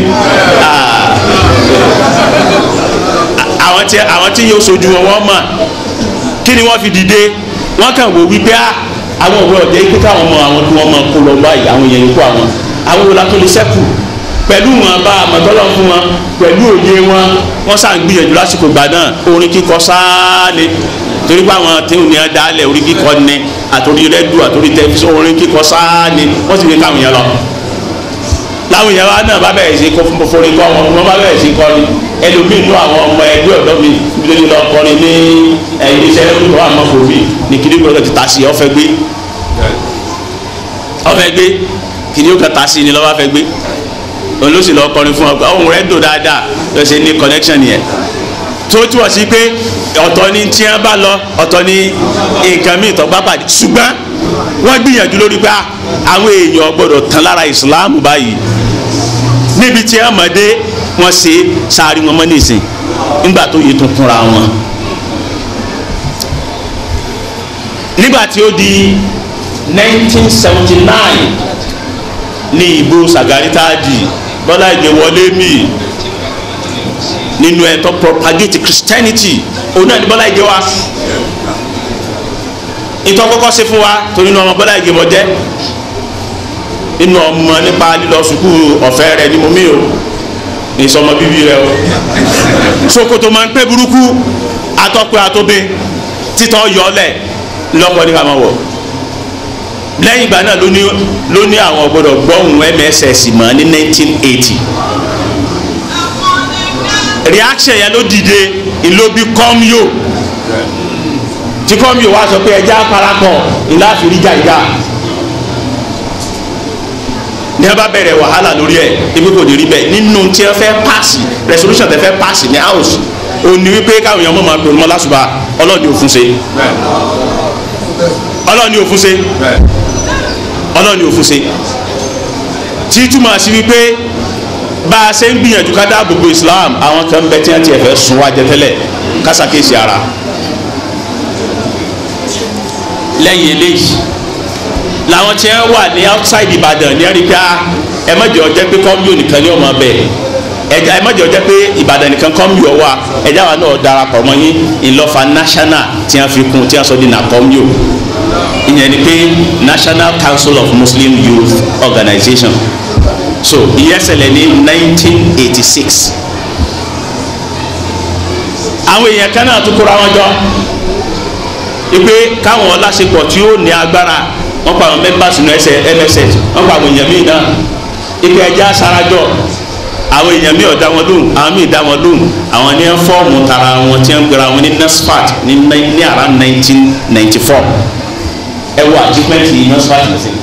àwọn tí àwọn tí yóò sojú wọn wọ́n mọ̀ kí ni wọ́n fi dìde wọ́n kàn wò wípé àwọn òwe ọ̀jẹ̀ pé káwọn ọmọ àwọn tí wọ́n mọ̀ kó lọ báyìí àwọn èèyàn yòókù àwọn àwọn wo la tó lè sẹ́kù pẹ̀lú wọn bá àmọ̀tọ́lọ́ fún wọn pẹ̀lú òye wọn wọ́n sàn gbìyànjú lásìkò gbà náà orin kíkọ sáálé torí pé àwọn tí ò ní ẹ dálẹ̀ orin kíkọ ni àtòrí rẹ́dù àtòrí tẹlifíṣàn orin kíkọ sáálé wọ́n sì ní káwọn yẹn lọ. láwọn yẹn wá náà bá bẹ̀rẹ̀ sí forin kọ́ wọn wọ́n bá bẹ̀rẹ̀ sí kọrin ẹlòmíì nú àwọn ọmọ ẹgbẹ́ ọ̀dọ́ mi níbi lọ kọrin ní ẹ̀yìn iṣẹ́ ẹlòmíì wà mọ́ fòmí ní kìnìún gbọ́dọ̀ ti ta sí ọ̀fẹ́ gbé ọ̀fẹ́ gbé kìnìún kan ta sí ni lọ́wọ́ fẹ́ gbé olóṣì lọ kọrin fún ọ pé ohun rẹ̀ dùn dáadáa lọ sí ní connection yẹn tó túwọ̀ sí pé ọ̀tọ̀ ni tí wọ́n bá lọ ọ̀tọ̀ ni nǹkan míì tó bá pàdé ṣùgbọ́n wọ́n gbìyànjú lórí pé àwọn èèyàn gbọ́dọ̀ tán lára ìsìláàmù báyìí níbi tí wọ́n mọ̀ dé wọ́n ṣe sáré wọn mọ́ nísìn nígbà tó yẹ tó kúnra wọn. nígbà tí ó di 1979 ní ìbò Sàgárí táàdì Bọ́lá Ìgè wọlé mi nínú ẹ̀tọ́ propagate Christianity òun náà ní Bọ́lá Ìgè wa ìtọ́ kọ́kọ́ ṣe fún wa torí inú ọmọ Bọ́lá Ìgè mọ̀ jẹ́ inú ọmọ nípa lílọ sùkúù ọ̀fẹ́ rẹ̀ ni mo mí o ìsọmọ bíbí rẹ o ṣòkòtò máa ń pẹ́ burúkú atọ́pẹ́ atóbe títọ́ yọlẹ̀ lọ́kọ́ ní ká máa wọ̀ lẹ́yìn ìgbà náà ló ní ló ní àwọn gbọ́dọ̀ gbọ́hùn MSS mọ́ ní 1980 reaction yẹn ló dìde ìlóbi kọ́míò tí kọ́míò wá sọ pé ẹja parapọ̀ ìlà àfìríjà ìjà ní a bá bẹ̀rẹ̀ wàhálà lórí ẹ̀ ibi kò ní rí bẹ́ẹ̀ nínú tí wọ́n fẹ́ paasi resolution tẹ́ fẹ́ paasi ní house ó ní wípé káwọn èèyàn mọ̀ máa gbòòrò mọ́ lásùbà ọlọ́ọ̀ni òfun ṣe ọlọ́ọ̀ni òfun ṣe ọlọ́ọ̀ni òfun ṣe tí túmọ̀ sí wípé bá a ṣe ń gbìyànjú ká dáàbò bo Islam àwọn kan bẹ tí wọ́n ti ẹ̀fẹ́ sun wá jẹ tẹ́lẹ̀ kásákèsì ara lẹ́yìn eléyìí làwọn tí wọ́n wà ní outside Ìbàdàn ní ẹ̀ríkà ẹ má jẹ́ ó jẹ́ pé kọ́míò nìkan ní ọmọ bẹ́ẹ̀ ẹja ẹ má jẹ́ ó jẹ́ pé Ìbàdàn nìkan kọ́míò wà ẹja wa náà darapọ̀ mọ́ yín ìlọ́fà national tí wọ́n fi kún tí wọ́n sọ di nà kọ́míò ìyẹn ni pé National Council of Muslim Youth Organization so ìyẹn ṣẹlẹ̀ ní 1986 àwọn èèyàn kan náà tún kóra wọn jọ ipe káwọn ọlásepọ̀ tí ó ní agbára wọ́n pa àwọn members nínú ẹsẹ̀ MSS wọ́n pa àwọn èèyàn míì náà ipe ẹja sarajọ àwọn èèyàn míì ọ̀dá wọn lóhùn àwọn míì dá wọn lóhùn àwọn ní fọ́ọ̀mù tara wọn tí wọ́n gbéra wọn ní NASFAT ní ní around 1994 ẹ wo achievement yìí NASFAT nìsín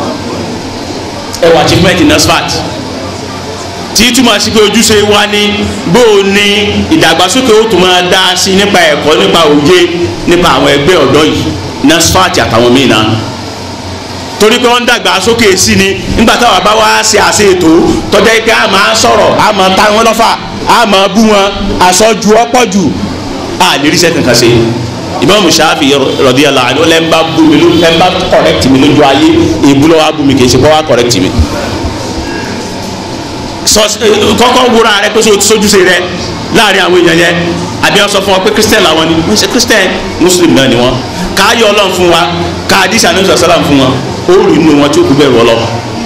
ẹ wo achievement NASFAT tí túmọ̀ sí pé ojúṣe wa ní bó o ní ìdàgbàsókè ó tún máa dá sí nípa ẹ̀kọ́ nípa òye nípa àwọn ẹgbẹ́ ọ̀dọ́ yìí NASFAT àtàwọn míì náà torí pé wọ́n ń dàgbà sókè sí ni nígbà táwọn bá wá ṣe àṣẹ ètò tọ́jà pé a máa sọ̀rọ̀ a máa ta wọn lọ́fà a máa bú wọn àsọjù ọ̀pọ̀ jù a lè ríṣẹ́ kankan ṣe Imam Shafi radiyallahu anhu lẹ́ ń bá bú mi ló ń bá correct mi lójú ayé èbú lọ́wọ́ á bú mi kì í ṣe kọ́ wá correct mi kọ́kọ́ wúra rẹ pé sójúṣe rẹ láàrin àwọn èèyàn yẹn àbí wọn sọ fún wa pé christian làwọn ni wọn ṣe christian muslim náà ni wọn káyọ Ọlọ́run fún wa káàdísà ní sàlám fún wọn ó rí inú wọn tí ó kú bẹ̀rù Ọlọ́run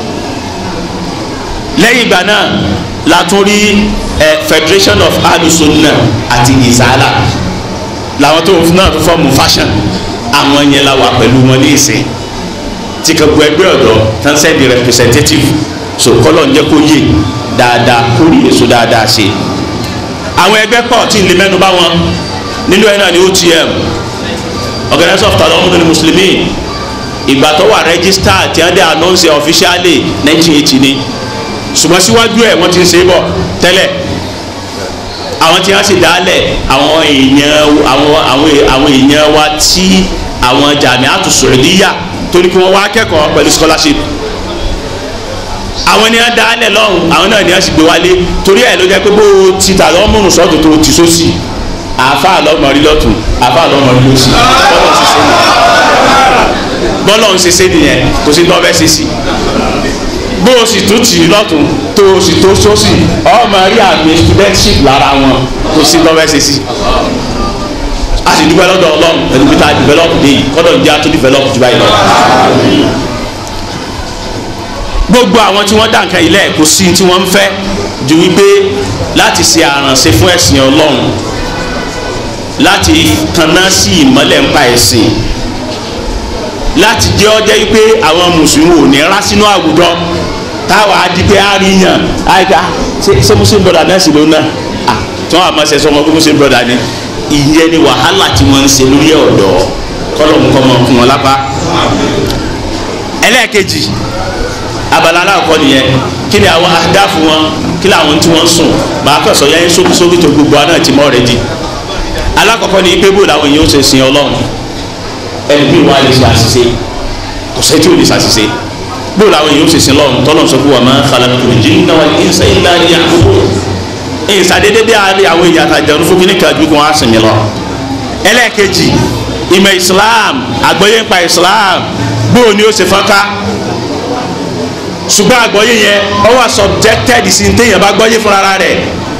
lẹ́yìn ìgbà náà la tún rí federation of alusunna àti izala làwọn tó náà tó fọ́ọ̀mù fashion àwọn yẹn la wà pẹ̀lú wọn ní ìsìn tí kò gbọ́ ẹgbẹ́ ọ̀dọ́ tán sẹ́ndì representative so kọ́lọ̀ ń jẹ́ kó yé dáadáa kó rí èso dáadáa ṣe àwọn ẹgbẹ́ pọ̀ tí ń lè mẹ́nu bá wọn nínú ẹ̀ náà ni OTM organisation of Tadamul Muslimin ìgbà tó wà register tí wọ́n dé announce officially 1980 ni ṣùgbọ́n síwájú ẹ̀ wọ́n ti ń ṣe é bọ̀ tẹ́lẹ̀ àwọn tí wọ́n sì dálẹ̀ àwọn èèyàn àwọn àwọn àwọn èèyàn wa tí àwọn Jamiatu Saudiya torí kí wọ́n wá kẹ́kọ̀ọ́ pẹ̀lú scholarship àwọn ni wọn dálẹ̀ lọ́hùn àwọn náà ni wọn sì gbé wálé torí ẹ̀ ló jẹ́ pé bó o ti tà lọ́mùrùn sọ́ọ̀tù tó o ti sósì àáfàá lọ́mọrí lọ́tún àáfàá lọ́mọrí lọ́sì bọ́lọ̀ ń ṣiṣẹ́ nìyẹn kò sí lọ́bẹ̀ ṣiṣì bó o sì tún tì í lọ́tún tó o sì tó sósì ọmọ rí àmì studentship lára wọn kò sí lọ́bẹ̀ ṣiṣì a sì dúpẹ́ lọ́dọ̀ ọlọ́run ẹ̀dùn bí ta develop dé yìí kọ́dọ̀ ń jẹ́ àtún develop jù báyìí lọ gbogbo àwọn tí wọ́n dá nǹkan ilẹ̀ kò sí tí wọ́n ń fẹ́ ju wípé láti ṣe àrànṣe fún ẹ̀sìn ọlọ́run láti tanná sí ìmọ́lẹ̀ ńpa ẹ̀sìn láti jẹ́ ọjọ́ wípé àwọn mùsùlùmí ò ní rá sínú àwùjọ táwa di pé àríyàn àìká ṣé muslim brother náà sì ló ná tí wọ́n àmọ́ ṣe sọ wọn pé muslim brother ni ìyẹn ni wàhálà tí wọ́n ń ṣe lórí ọ̀dọ́ kọ́lọ̀ nǹkan mọ̀ fún wọn lápá ẹlẹ́ẹ̀kejì abala aláàkọ́ nìyẹn kí ni àwọn adáfu wọn kí ni àwọn tí wọ́n sùn màá kàn sọ yẹn sókísókí tó gbogbo àná ti mọ́ rẹ̀ di alákọ̀ọ́kọ́ ni pé bó làwọn èèyàn ó ṣe sin ọlọ́run ẹni bí wọ́n á lè ṣe àṣìṣe kò sẹ́ni tí ò lè ṣàṣìṣe bó làwọn èèyàn ó sì sin lọ́run tọ́lọ́ sọ fún wa ma khalaqtul jinna wal insa illa liya'budun ìsàdédé dé àárẹ̀ àwọn èèyàn àtàjẹun fún kíní kan ju kí wọ́n á sinmi lọ. ẹlẹ́ẹ̀kejì ìmọ̀ islam àgbọ́yé ń pa islam bó ni ó ṣe fọ́nká ṣùgbọ́n àgbọ́yé yẹn ó wà subjected sí ní téèyàn bá gbọ́yé fúnra rẹ̀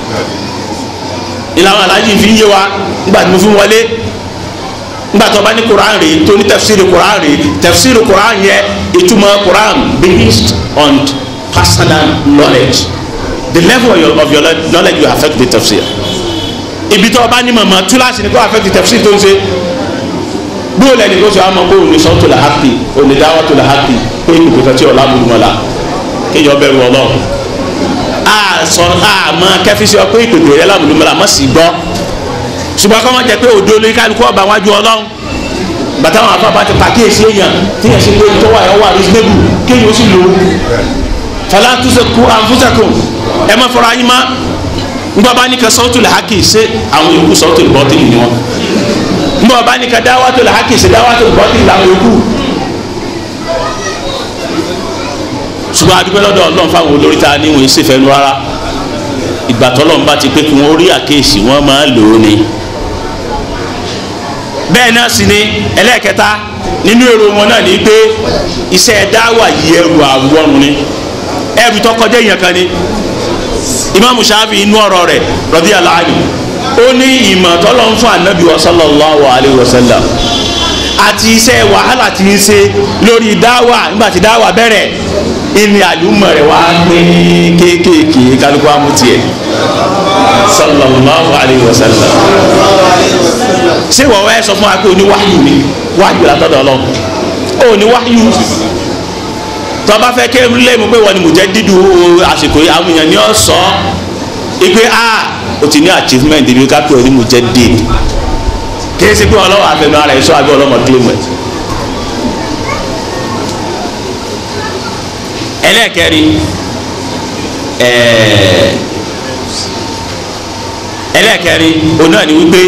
ìlànà aláàjì fi ń yé wa nígbà tí mo fi ń wọlé nígbà tó bá ní quran rèé tó ní tafsiri quran rèé tafsiri quran yẹn ìtumọ̀ quran based on personal knowledge the level of your, of your knowledge will affect the tafsir ibi tó o bá ní mọ̀mọ́ túláàsì ni kó affect the tafsir tó ń ṣe bóò lẹni kó sọ àmọ́ kó o ní sọ́tò la hàpì o ní dáwọ́ tó la hàpì pé ìpè kan tí o lábùrú mọ́ la kéèyàn bẹ̀rù ọlọ́run a sọ a mọ kẹfísì ọ pé ìpèpè rẹ lábùrú mọ́ la mọ́ sí gbọ́ ṣùgbọ́n kọ́ wọ́n jẹ pé òdo lórí kálukú ọba wájú ọlọ́run bàtà wọn àfa bá ti pàkíyèsí èèyàn tíyẹn ṣe pé tọ́wọ́ ẹ̀ wà reasonable kéèyàn ó sì lò ó fala tuzaku anfusakum ẹ má fọra yín má ngbọ́ bá ní ka sawtul haqi ṣe àwọn yòókù sawtul batil ni wọn ngbọ́ bá ní ka dawatul haqi ṣe dawatul batil làwọn yòókù. ṣùgbọ́n adúgbò lọ́dọ̀ ọlọ́run fáwọn olórí ta ni wọ́n ṣe fẹ́nu rárá ìgbà tọ́lọ́run bá ti pé kí wọ́n rí àkéèsì wọ́n máa lò ó ni. bẹ́ẹ̀ náà sì ni ẹlẹ́ẹ̀kẹta nínú èrò wọn náà ni pé iṣẹ́ dáwà yìí ẹrù àwọrùn ni ẹrù tó kọjá èèyàn kan ni imaamu shafi inú ọ̀rọ̀ rẹ̀ radiyallahu anhu ó ní ìmọ̀ tọ́lọ́ ń fún anabi wa sallallahu alayhi wa sallam àti iṣẹ́ wàhálà tí ń ṣe lórí dáwà nígbà tí dáwà bẹ̀rẹ̀ ìní àlùmọ̀ rẹ̀ wá pé kéékèèké kálukú amútiẹ̀ sallallahu alayhi wa sallam ṣé wọ́n wá ẹ sọ fún wa pé o ní wáyù ni wáyù látọ̀dọ̀ ọlọ́run o ní wáyù tọba fẹ́ ké lẹ́mu pé wọ́n ni mùjẹ́ dídú àsìkò yìí àwọn èèyàn ní ọ sọ ipe a o ti ní achievement ibi ká pé o ní mùjẹ́ did kìí ṣe pé ọlọ́wọ́ àfẹnú ara ẹ̀ sọ àbí ọlọ́mọ claim ẹ̀. ẹlẹ́ẹ̀kẹrin ẹlẹ́ẹ̀kẹrin òun náà ni wípé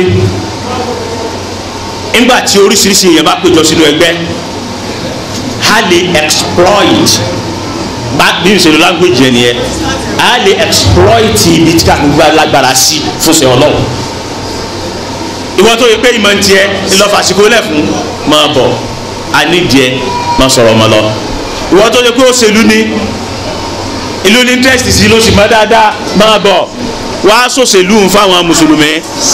nígbà tí oríṣiríṣi èèyàn bá péjọ sínú ẹgbẹ́ a lè exploit bá bí n ṣe lo language yẹn nìyẹn a lè exploit ibi tí káàkiri bá lágbára sí fún ṣe ọlọ́run ìwọ tó yẹ pé ìmọ̀ ń tiẹ̀ ńlọ́fàṣìkò lẹ̀ fún máa bọ̀ ànídìẹ máa sọ̀rọ̀ ọmọ lọ ìwọ tó yẹ pé òṣèlú ni ìlú ní interest sí ló sì mọ́ dáadáa máa bọ̀ wá sòṣèlú ń fáwọn mùsùlùmí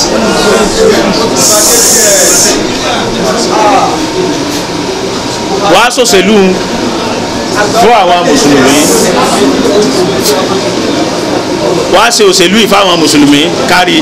wá sòṣèlú fún àwọn mùsùlùmí wá ṣe òṣèlú yìí fáwọn mùsùlùmí kárí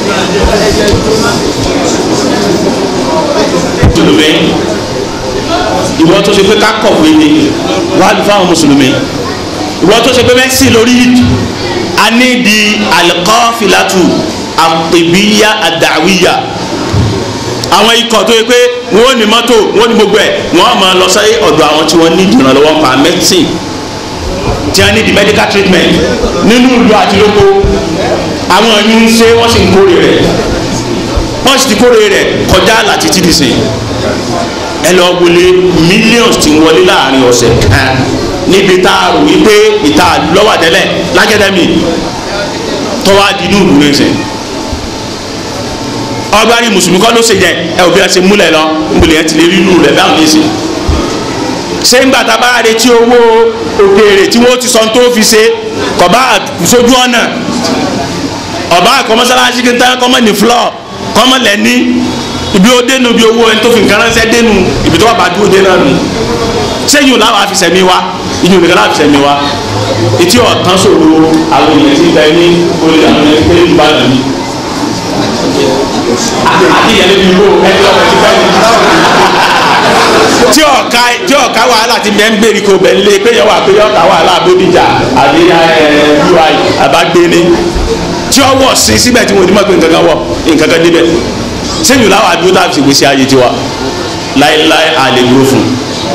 mùsùlùmí ìwọ tó ṣe pé ká kọ̀wé ni wá lù fáwọn mùsùlùmí ìwọ tó ṣe pé mẹ́sì lórí a ní di alikọ́fìlátù àpèbíyá àdàwíyà àwọn ikọ̀ tó yẹ pé wọ́n ní mọ́tò wọ́n ní gbogbo ẹ̀ wọ́n máa lọ sáyé ọ̀dọ̀ àwọn tí wọ́n ní ìrànlọ́wọ́ pa medicine tí wọ́n ní di medical treatment nínú ìlú àti lóko àwọn ẹ̀yìn ń ṣe wọ́n sì ń kórè rẹ̀ wọ́n sì ti kórè rẹ̀ kọjá láti ti dì sìn ẹ lọ wọlé millions ti wọlé láàrin ọ̀sẹ̀ kan níbi tá a rò wípé ìta lọ́wọ́ àtẹ́lẹ̀ lágẹ́dẹ́mì tọ́wá di inú ìlú rẹ̀ sìn ọgbàrí mùsùlùmí kọ́ ló ṣe yẹ ẹ òbí ẹsẹ̀ múlẹ̀ lọ múlẹ̀ ẹ ti lè rí inú rẹ̀ báwọn ní sìn ṣé ń gbàtà bá retí owó òkèèrè tí wọ́n ti sọ tó fi ṣe kọ̀bá sójú ọ̀nà ọ̀bá àkọ́mọ́sálásí kí n tán kọ́mọ́ ní flọ́ọ̀ kọ́mọ́ lẹ̀ ní ibi ó dénú ibi owó ẹni tó fi nǹkan ránṣẹ́ dénú ibi tó wà bá dúró dé náà nù sẹ́yìn làwọn àfisẹ̀mí wa ìyún nìkan láwọn àfisẹ̀mí wa etí ọ̀tán sòro àwọn èèyàn ti bẹ ní olè àwọn ẹni pé ìbàdàn ni àti ìyẹn níbi ìbò ẹni ọ̀pẹ ti bẹ́ẹ̀ tí ọ̀ka tí ọ̀ka wàhálà ti bẹ́ẹ̀ ń gbèrè kó bẹ́ẹ̀ lé pé yẹ wà pé ọ̀ka wàhálà Bódìjà àbí ui àbágbéni tí ọ wọ̀ sí síbẹ̀ tí wọ́n ti mọ̀ pé nǹkan kan wọ̀ nǹkan kan débẹ̀ sẹ́yìn làwọn àdúró tá a fi gbèsè ayé tiwa láéláé àlè dúró fún un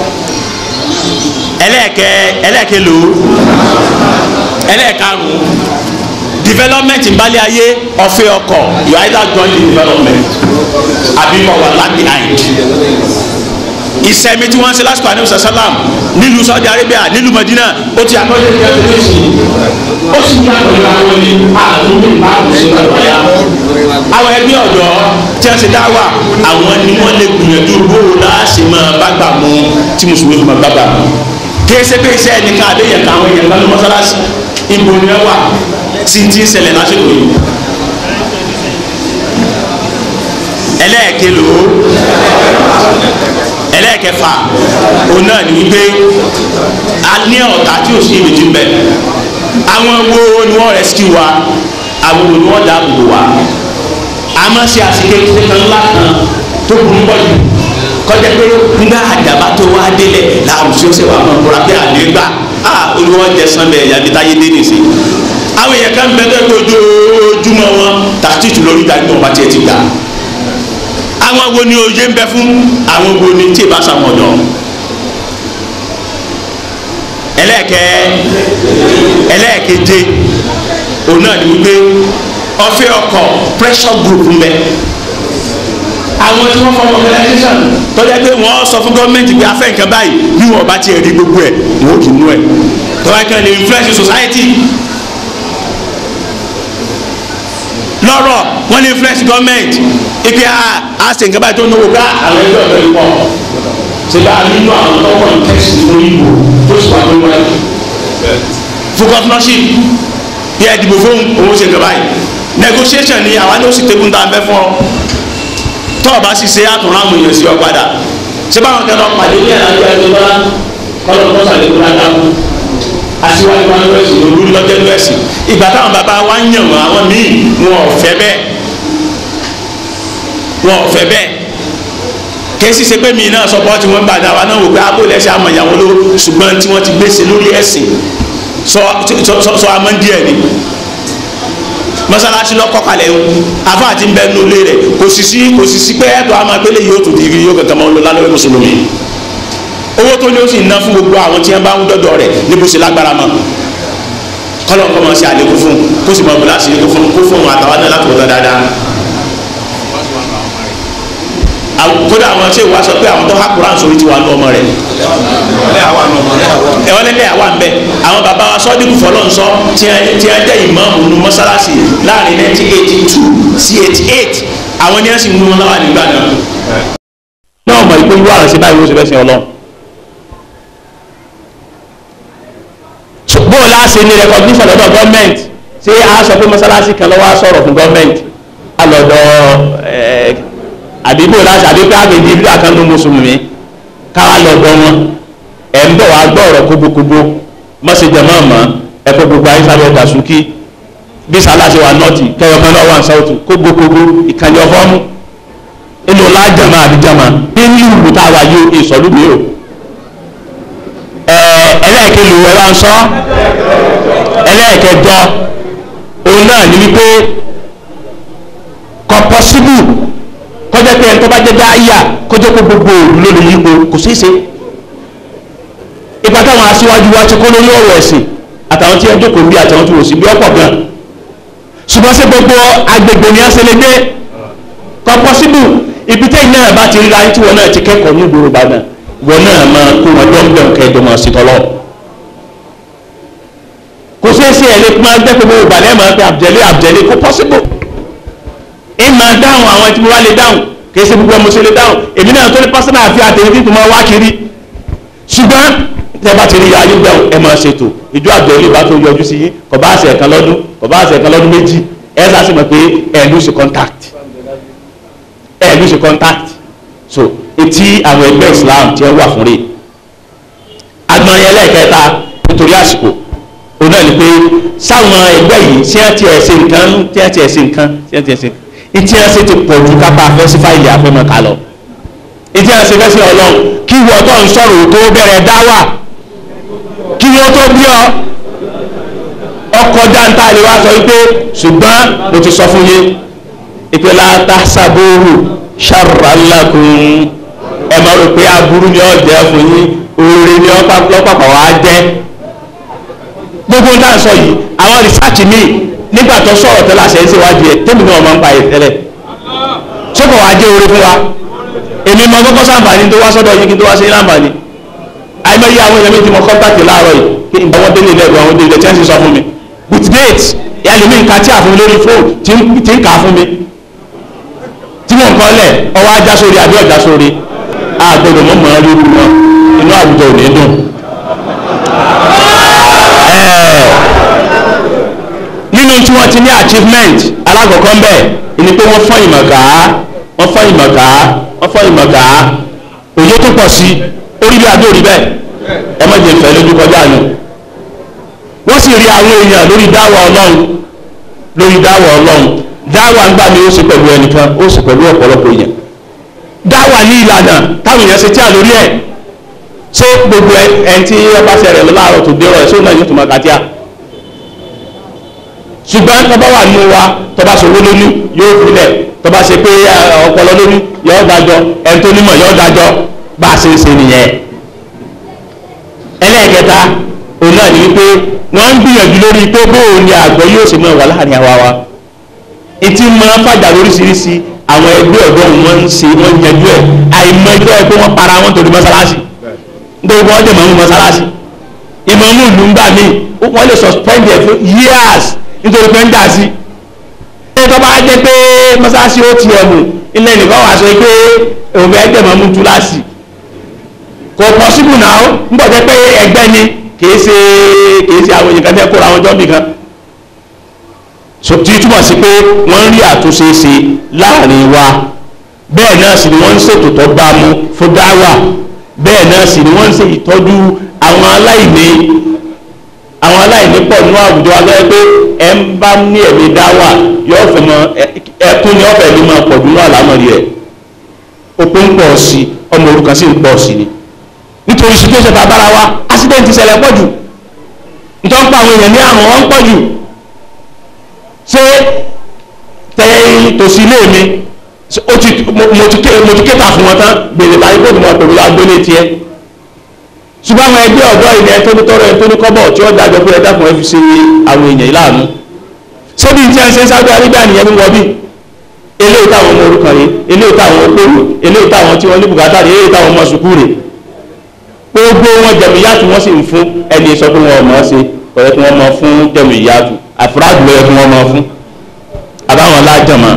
ẹlẹ́ẹ̀kẹ́ ẹlẹ́ẹ̀kẹ́ lò ó ẹlẹ́ẹ̀karùn-ún development nbalẹ̀ ayé ọ̀fẹ́ ọkọ̀ you either join the development àbí kọ̀ wà lag behind ìsẹ̀mí tí wọ́n ń ṣe lásìkò àníbi sàlám nílùú Saudi Arabia nílùú Madina ó ti àkọsílẹ̀ ìjà tó lé sí i ó sì ní àgbẹ̀yìn àwọn ní àdúgbò ìbáàbò sí ìgbàlódé àwọn ẹbí ọ̀dọ́ tí wọ́n ṣe dá wà àwọn ni wọ́n lè gbìyànjú bó o láṣẹ máa bá gbà mú tí mùsùlùmí fi máa bá gbà mú kéésì pé iṣẹ́ ẹnìkan àbẹ́yẹ̀ kan àwọn èèyàn kan ní mọ́sálásí ibo ni wọ́n wà tí ti ń ṣẹlẹ̀ lásìkò yìí ẹlẹ́ẹ̀kelo ẹlẹ́ẹ̀kẹfà òun náà ní wípé a ní ọ̀tá tí ò sí ìrètí ń bẹ àwọn wo ni wọ́n rescue wa àwọn wo ni wọ́n dáàbò bò wa a máa ṣe àsìkè kan ńlá kan tó burú pọ̀ jù kọjá pé nígbà àdàbà tó wá délẹ̀ làwọn tí ó ṣe wà máa kóra pé àlégbà á olùwọ́ jẹ sanbẹ̀ yàbí táyé dé nìsín àwọn èèyàn kan bẹ tó ojoojúmọ́ wọn tàtìtù lórí ìdájọ́ wọn bá tiẹ̀ ti gbà àwọn wo ni òye ń bẹ fún àwọn wo ni tí ì bá sàwọn ọ̀dọ́ ẹlẹ́ẹ̀kẹ́ ẹlẹ́ẹ̀keje òun náà ni wípé ọ̀fẹ́ ọkọ̀ pressure group ń bẹ àwọn tí wọ́n fọwọ́ organisation tọ́jà pé wọ́n sọ fún gọ́ọ̀mẹ̀ntì pé afẹ́ nǹkan báyìí bí wọ́n bá tiẹ̀ rí gbogbo ẹ̀ wọ́n ò kì í mú ẹ̀ tọ́jà kan lè influence society lọ́rọ̀ wọ́n lè influence government ipe a a ṣe nǹkan báyìí tó náwó ká àwọn ẹgbẹ́ ọ̀dọ́ yìí pọ̀ ṣe bá a nínú àwọn tó wọ́n tẹ̀sí lórí ìbò tó sì wà lórí wáyé fún governorship bí ẹ dìbò fún owó ṣe nǹkan báyìí negotiation ni àwa ní ó sì tẹ́kùn tá a fẹ́ fún ọ tó o bá sì ṣe àtúnrán àwọn èèyàn sí ọ padà ṣé báwọn kẹ́ lọ pàdé ní ẹ̀rọ ẹgbẹ́ bọ́lá kọ́lọ́ kọ́sà lè kúrò àdáhùn aṣíwájú wa ló ẹ̀sìn olórí lọ́jọ́ ló ẹ̀sìn ìgbà táwọn bàbá wa ń yàn wọn àwọn míì wọn ò fẹ́ bẹ́ẹ̀ wọn ò fẹ́ bẹ́ẹ̀ kèsì ṣe pé mi náà sọ pé wọ́n gbàdá wa náà wò pé abó lẹ́sẹ̀ àmọ̀ ìyàwó ló ṣùgbọ́n tí wọ́n ti gbèsè lórí ẹ̀sìn sọ sọ sọ amọ̀ díẹ̀ ni mọ́sálásí lọ́kọ́ kalẹ̀ ń afa àti ń bẹ nínú ilé rẹ̀ kò sì sí kò sì sí pé ẹ̀tọ́ àmọ́ pélé yóò tún dìgírí yóò kankan máa ń lọ lálẹ́ mùsùlùmí owó tó ní ó sì ná fún gbogbo àwọn tí wọ́n bá ń dọ́dọ̀ rẹ̀ níbo sì lágbára mọ́ kọ́lọ̀ kọ́ máa ṣe àlékún fún kó sì máa bọ̀ láti ṣe kó fún kó fún àtàwọn náà láti wọ́n dáadáa kódà àwọn tí ìwà sọ pé àwọn tó há kuran sórí ti wà ní ọmọ rẹ̀ ẹ̀wọ́n lẹ́lẹ́ àwa ń bẹ̀ àwọn bàbá wa sọ́díkù fọlọ́nsọ tí wọ́n jẹ́ ìmáàmù nu mọ́sálásì láàrin 1982 sí 88 àwọn ní ẹ̀sìn mú wọn láwà nígbà náà. náà mọ̀ ìpé irú àrùn sí báyìí ó sì fẹ́ sin ọlọ́run. bó o láṣẹ ní recognition lọ́dọ̀ gọ́ọ̀mẹ̀ntì ṣé a sọ pé mọ́sálásí kan lọ́wọ́ á sọ̀rọ̀ fún gọ́ọ̀mẹ̀ntì á lọ́dọ̀ ẹ̀ẹ́ àdìbò láti àdìbò àgbègbè ìlú àkànnú mùsùlùmí káwá lọ gbọ́ wọn ẹ̀ ń bọ̀ wá gbọ́ ọ̀rọ̀ kóbókóbó mọ́sẹ̀jẹ̀ máa mọ́ ẹ̀kọ́ gbogbo ayé sábẹ́ dàsúkì bí sàlàsì wà nọ́ọ̀tì kẹyọkan náà wà ń sáwọ́tù kóbókóbó ìkànnì ọ̀fọ́mù inú lájàmá àdìjàmá nínú ìlú tá a wà yóò ìsọ̀lú mi o ẹlẹ́ẹ̀kẹlù ẹ bá ń sọ ẹlẹ́ẹ̀kẹjọ òun náà ní wípé kọ pọ́síbù kọjá pé ẹni tó bá jẹ́ dáyà kọjá pé gbogbo òòlù ló lè yípo kò sí ṣe ipa táwọn aṣíwájú wa ti kó lórí ọ̀rọ̀ ẹ̀sìn àtàwọn tí ẹ jókòó bí àtàwọn tí wò sí bí ọ̀pọ̀ gan ṣùgbọ́n sí gbogbo agbègbè ni a ṣe lè gbé kọ pọ́síbù ibi tẹ́yìn náà bá ti ríra tí wọn náà ti kẹ́kọ̀ọ́ ní ìgboro Ìbàdàn wọn náà máa kó wọn dọ́ńdọ́n kẹjọ máa ṣe tọ́lọ́ kò sí ṣe ẹ̀ lè máa gbẹ́ gbogbo ìgbàlẹ́ máa pe àbjẹ́lé àbjẹ́lé kó pọ́síbù ìmọ̀ dáhùn àwọn tí mo wá lè dáhùn kì í ṣe gbogbo ọmọ ṣe lè dáhùn èmi náà tó ní pásítọ̀ àfi àtẹ̀yìn tí mo máa wá kiri ṣùgbọ́n tẹ́ bá ti rí ayé dáhùn ẹ máa ṣètò ìjọ àbẹ̀lẹ̀ bá tó yọjú sí yín kò bá àṣẹ kan lọ́dún kò bá àṣẹ kan lọ́dún méjì ẹ sá sí mọ̀ pé ẹ lose contact ẹ lose contact so etí àwọn ẹgbẹ́ Islam tí ẹ wà fún rè agbọ̀n yẹn lẹ́ẹ̀kẹta nítorí àsìkò òun náà ni pé sáwọn ẹgbẹ́ yìí tí wọ́n ti ẹ̀ ṣe nǹkan tí wọ́n ti ẹ̀ ṣe nǹkan tí wọ́n ti ẹ̀ ṣe nǹkan ìtí ẹsẹ ti pọ̀ ju kápá afẹ́sí fáìlì àfẹ́mọ̀ ká lọ ìtí ẹsẹ fẹsẹ̀ ọlọ́run kí wọ́n tó ń sọ̀rọ̀ tó bẹ̀rẹ̀ dá wà kí wọ́n tó bí ọ ọkọ̀ dáńtà lè wá sọ wípé ṣùgbọ́n mo ti sọ fún yín ìpè láta sábóoru ṣàrànlákùn ẹ máa rò pé aburú ni ọ jẹ́ fún yín oore ni ọ lọ́pàpọ̀ wá jẹ́ gbogbo ń dá sọ yìí àwọn rìsáàtì míì nígbà tó sọ̀rọ̀ tẹ́lẹ̀ àṣẹ ń ṣèwádìí ẹ̀ tẹ́mi náà máa ń pa ẹ̀ tẹ́lẹ̀ sọ́kọ̀ wá jẹ́ orí fún wa
èmi mọ kọ́kọ́ sàǹfààní tó wá sọ́dọ̀ yín kí n tó wá sí láǹfààní àìmọye àwọn èèyàn mi ti mọ kọ́ńtàkì láàárọ̀ yìí kí n bá wọn délé lẹ́gbẹ̀ẹ́ àwọn délé tí wọ́n sì sọ fún mi with date ẹlòmí nǹkan tí a fún mi lórí fóònù tí ń tí ń kà á fún mi tí mò ń kọ́ lẹ̀ ọwọ́ ajá sórí àbí ọ̀já sórí àgbọ̀dọ̀ mọ̀ mọ́ lórí wọn inú àwùjọ ò ní dùn. nínú tí wọ́n ti ní achievement alákọ̀ọ́kọ́ ń bẹ̀ ni pé wọ́n fọ́n ìmọ̀ ká wọ́n fọ́n ìmọ̀ ká wọ́n fọ́n ìmọ̀ ká òye tó pọ̀ sí orí bí adó rí bẹ́ẹ̀ ẹ má jẹ́ ìfẹ́ lójú kọjá nù wọ́n sì rí àwọn èèyàn lórí dáwà ọlọ́run lórí dáwà ọlọ́run dáwà ń gbà ní ó sì pẹ̀lú ẹnìkan ó sì pẹ̀lú ọ̀pọ̀lọpọ̀ èèyàn dáwà ní ìlànà táwọn èèyàn ṣe tí a lórí ẹ̀ ṣé gbogbo ẹni tí ọba ṣẹlẹ̀ láàárọ̀ tó dé ọ̀rọ̀ ẹ̀ sóun náà yóò tó máa kàtíà ṣùgbọ́n tọ́ba wà nínú wa tọ́ba ṣòwò lónìí yóò filẹ̀ tọ́ba ṣe pé ọpọlọ lónìí yóò dájọ́ ẹni tó nímọ̀ yóò dájọ́ bá a ṣe ń ṣe nìyẹn. ẹlẹ́ẹ̀kẹta òun náà ní wípé wọ́n ń gbìyànjú lórí pé bóun ni àgbọ̀ yóò ṣe máa wà láàrin àwa wa. etí máa ń fàjà lóríṣiríṣi àwọn ẹgbẹ́ ọ̀dọ́ wọn ń ṣe wọ́n ń yanjú ẹ̀ àìmọ̀ ẹgbẹ́ ẹ pé wọ́n para wọn torí mọ́sálásì nítorí wọ́n jẹ́ mọ́mú mọ́sálásì ìmọ̀mú ìlú ń gbà mí wọ́n lè suspend ẹ̀ fún years nítorí pé ń dà sí ẹ tó bá jẹ́ pé mọ́sáàsì ó ti ẹ̀mù ilẹ̀ nìkan wà sọ pé òun fẹ́ jẹ́ mọ́mú túláàsì kò pọ́sibù náà ń bọ̀ jẹ́ pé ẹgbẹ́ ni kìí ṣe kìí ṣe àwọn èèyàn kan tẹ́ kóra wọn jọ́ nìkan tí túmọ̀ sí pé wọ́n ń rí àtúnṣe ṣe láàrin wa bẹ́ẹ̀ náà sì ni wọ́n ń ṣètò tó bá mu fún dáwà bẹ́ẹ̀ náà sì ni wọ́n ń ṣe ìtọ́jú àwọn aláìní àwọn aláìní pọ̀ nínú àwùjọ agbẹ́ pé ẹ ń bá ní ẹ̀mí dáwà yóò fẹ́ mọ ẹkún ní ọ̀fẹ́ ní máa pọ̀ nínú àlámọ̀rí ẹ̀ òpin ń pọ̀ sí ọmọ òrukàn sì ń pọ̀ sí ni nítorí situation tá a bára wa accident ṣẹlẹ̀ pọ̀ jù nítorí pa àwọn èèyàn ní àrùn wọn pọ̀ jù ṣé tẹ̀yìn tòsí ilé mi mo ti kéta fún wọn tán gbèrè báyìí kó tó mọ̀ pẹ̀lú agbélé tiẹ̀ ṣùgbọ́n àwọn ẹgbẹ́ ọ̀dọ́ ilẹ̀ tó ní tọrọ ẹ̀ tó ní kọ́bọ̀ tí ó dájọ́ pé ẹ̀dá kan ẹ̀ fi ṣe àwọn èèyàn ìlànà ṣébi tí a ń ṣe Saudi Arabia nìyẹn ní wọ́n bí eléyìí táwọn ọmọ orúkọ rẹ̀ eléyìí táwọn okòwò eléyìí táwọn tí wọ́n ní bùkátà rẹ̀ eléyìí táwọn ọmọ sùkúù rẹ̀ gbogbo wọn jẹ̀míyàtù wọ́n sì ń fún ẹni sọ pé wọn ò mọ̀ ọ́ ṣe ọ̀rẹ́ tí wọ́n mọ̀ fún jẹ̀míyàtù àfúrádù lọ́yẹ tí wọ́n mọ̀ fún àbáwọn lájọmọ́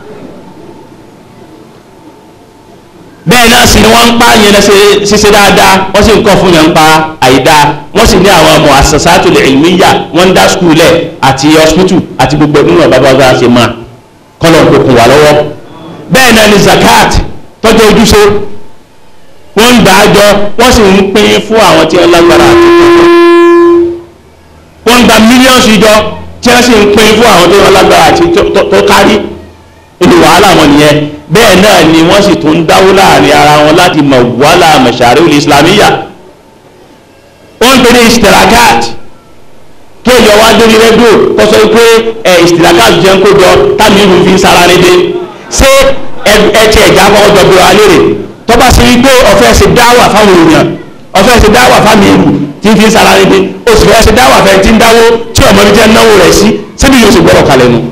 bẹ́ẹ̀ náà sì ni wọ́n ń pa yẹn lẹ́sẹ̀ ṣiṣẹ́ dáadáa wọ́n sì ń kọ́ fún yẹn ń pa àìdá wọ́n sì ní àwọn ọmọ asasatul ilmiya wọ́n ń dá skul lẹ̀ àti hospital àti gbogbo nínú ọ̀bá bá bá ṣe máa kọ́lọ̀ ń kókun wà lọ́wọ́ bẹ́ẹ̀ náà ni zakat tọ́jú ojúṣe wọ́n ń gbà á jọ wọ́n sì ń pín fún àwọn tí wọ́n lágbára àti ìtọ́jú wọ́n ń gba mílíọ̀nù jọ tí wọ́n sì ń pín fún àwọn tí wọ́n lágbára àti tó kárí inú wàhálà wọn nìyẹn bẹ́ẹ̀ náà ni wọ́n sì tún dáwó láàrin ara wọn láti mọ̀ wàhálà mọ̀ṣàrí islamiyya wọ́n ń pè ní istirakat kí èèyàn wá dórí rédíò kó sọ pé ẹ istirakat jẹ́ ń kó jọ táàmì ìlú fi ń sara ní dé ṣé ẹ ti ẹ̀já kọ́kọ́ jọ bí wàá lérè tó bá ṣe wípé ọ̀fẹ́ ṣe dáwà fáwọn èèyàn ọ̀fẹ́ ṣe dáwà fáwọn ìlú tí ń fi ń sara ní dé oṣù fẹ́ ṣe dáwà fẹ́ ti ń dáwó tí ọmọ mi jẹ́ náwó rẹ̀ sí síbi yóò sì gbọ́dọ̀ kalẹ̀ nù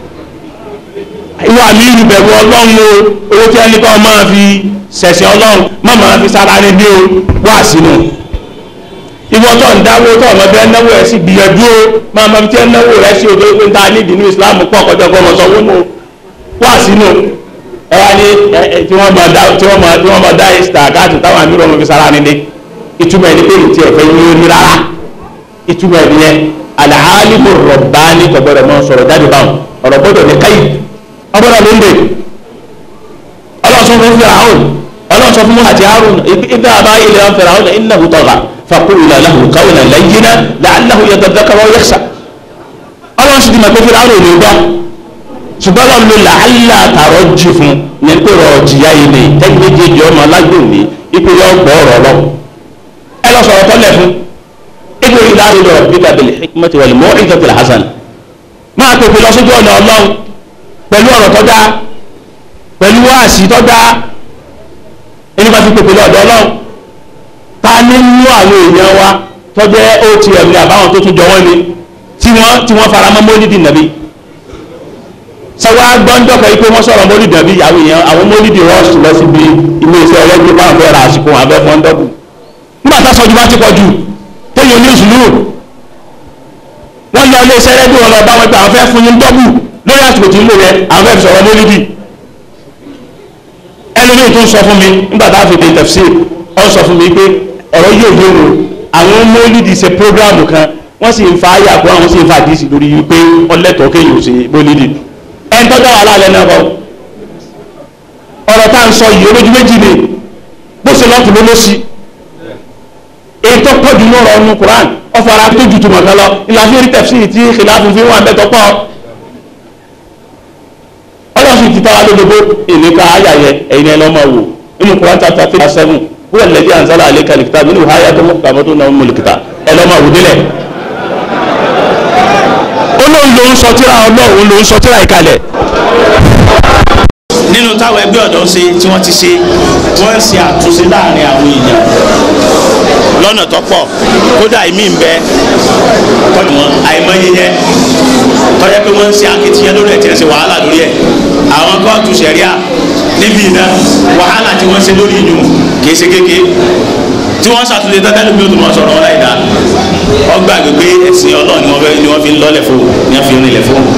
ìwà mi ìlú bẹ̀rù ọlọ́run o owó tí ẹni kan máa fi ṣẹ̀ṣẹ̀ ọlọ́run má máa fi sára ní bí o wá sínú ìwọ tó ń dáwó tó ọmọ bẹ́ẹ̀ náwó rẹ̀ sí gbìyànjú o máa máa fi tí ẹ náwó rẹ̀ sí odò pé ń ta nídìí ní Islam pọ̀ kọjá ọgbọ́n ọmọ sanwó nù wá sínú ẹ wá ní tí wọ́n máa dá tí wọ́n máa tí wọ́n máa dá ìsìtà káàtì táwọn àmì ọmọ fi sára ní dé ìtumọ̀ ẹni pé ìtì ẹ̀fẹ́ yín ní rárá ìtumọ̀ ẹni yẹn al-alimu rabbani kọ̀gbọ́dọ̀ mọ́ sọ̀rọ̀ jáde báwọn ọ̀rọ̀ gbọ́dọ̀ ní káyì ọgbọ́dọ̀ ló ń dè ọlọ́sọ fún fìràhùn ọlọ́sọ fún àti harun ibi àbá ilẹ̀ wọn fìràhùn innahu tagha faqula lahu qawlan layyinan la'allahu yatadhakkaru aw yakhsha ọlọ́sọ ti mọ̀ pé fìràhùn ò ní gbọ́ ṣùgbọ́n lọ́n lo làálà tààrọ̀ jì fún ní pé rọ̀ jìyà ilé tẹ́gbẹ́jẹjì ọmọ alágbèmí ipò yọ gbọ́ ọ̀rọ̀ lọ ẹ lọ sọ̀rọ̀ tọ́lẹ̀ fún ibi ìlà ìlú rabbika bil hikmati wal maw'izatil hasana máa pèpè lọ sójú ọ̀nà ọlọ́run pẹ̀lú ọ̀rọ̀ tó dáa pẹ̀lú wáàsí tó dáa ẹni bá fi pèpè lọ́dọ̀ ọlọ́run ta ní mú àwọn èèyàn wa tó jẹ́ otm ní àbáwọn tó tún jọ wọ́n ni tí wọ́n tí wọ́n fara mọ́ mọ́lídì nàbí sẹ́wọ́n agbọ́njọ́ kan pé wọ́n sọ̀rọ̀ mọ́lídìí àbí ìyàwó yẹn àwọn mọ́lídìí rọ́ọ̀sì lọ síbi ilé iṣẹ́ ẹlẹ́gbẹ́ máa fẹ́ ra àsìkò wọn abẹ́ fọ́ńdọ́kù nígbà tá a sọ ju bá ti pọ̀ jù téèyàn ní ìṣúlù wọ́n lọ ilé iṣẹ́ ẹlẹ́gbẹ́ wọn lọ bá wọn pé àwọn fẹ́ fún yín dọ́bù lórí àsìkò tí ń lò yẹn àwọn fẹ́ fi sọ̀rọ̀ mọ́lídìí ẹlòmíì tó ń sọ fún mi nígbà tá a fi dé tẹ̀fsí ọ sọ fún mi pé ọ̀rọ̀ yóò yé o àwọn mọ́lídìí ṣe prógráàmù kan wọ́n sì ń fa ayé àkọ́ àwọn sì ń fa àdìsí lórí wípé ọlẹ́tọ̀ọ́ kéèyàn ò ṣe mọ́lídìí ẹni tó dá wàhálà lẹ́nu ẹ̀kọ́ ọ̀rọ̀ tá à ń sọ yìí olójú méjì ni bó ṣe lọ́ọ̀tún ló ló sí ètò pọ̀jù ní ọ̀rọ̀ ọ̀nù Quran ọ̀fọ̀ ara tó ju tùmọ̀ kan lọ ìlànà orí tẹ̀sí tí ìlànà fi wọn àbẹ̀tọ̀ pọ̀ ọlọ́sùn ti tara lódodo ìníka ayàyẹ ẹ̀yin ẹ̀ lọ́mọ wò inú Quran chapter three seven wúwo lẹ́dí anzala alẹ́ kàlíkítà nínú háyà tó mọ̀ kàmọ́tò náà mọ̀lìkítà ẹ̀ lọ́mọ wò délẹ̀ olóhùn ló ń sọ tíra ọlọ́run ló ń sọ tíra ìkalẹ̀
nínú táwọn ẹgbẹ́ ọ̀dọ́ ṣe tí wọ́n ti ṣe wọ́n ń ṣe àtúnṣe láàrin àwọn èèyàn lọ́nà tó pọ̀ kódà ìmí ń bẹ tọ́jú wọn àìmọye yẹn tọ́jú pé wọ́n ń ṣe akitiyan lórí ẹ̀ tí wọ́n ṣe wàhálà lórí ẹ̀ àwọn kóòtù sẹ̀ríà níbi iná wàhálà tí wọ́n ṣe lórí ìyún kìí ṣe kéke tí wọ́n ṣàtúnṣe dandan lóbi òtún wọn sọ̀rọ̀ wọn láì dá ọgbà gbégbé ẹ̀sìn ọlọ́ọ̀ ni wọ́n fi ń lọ́lẹ̀ fún ni wọ́n fi ń rinlẹ̀ fún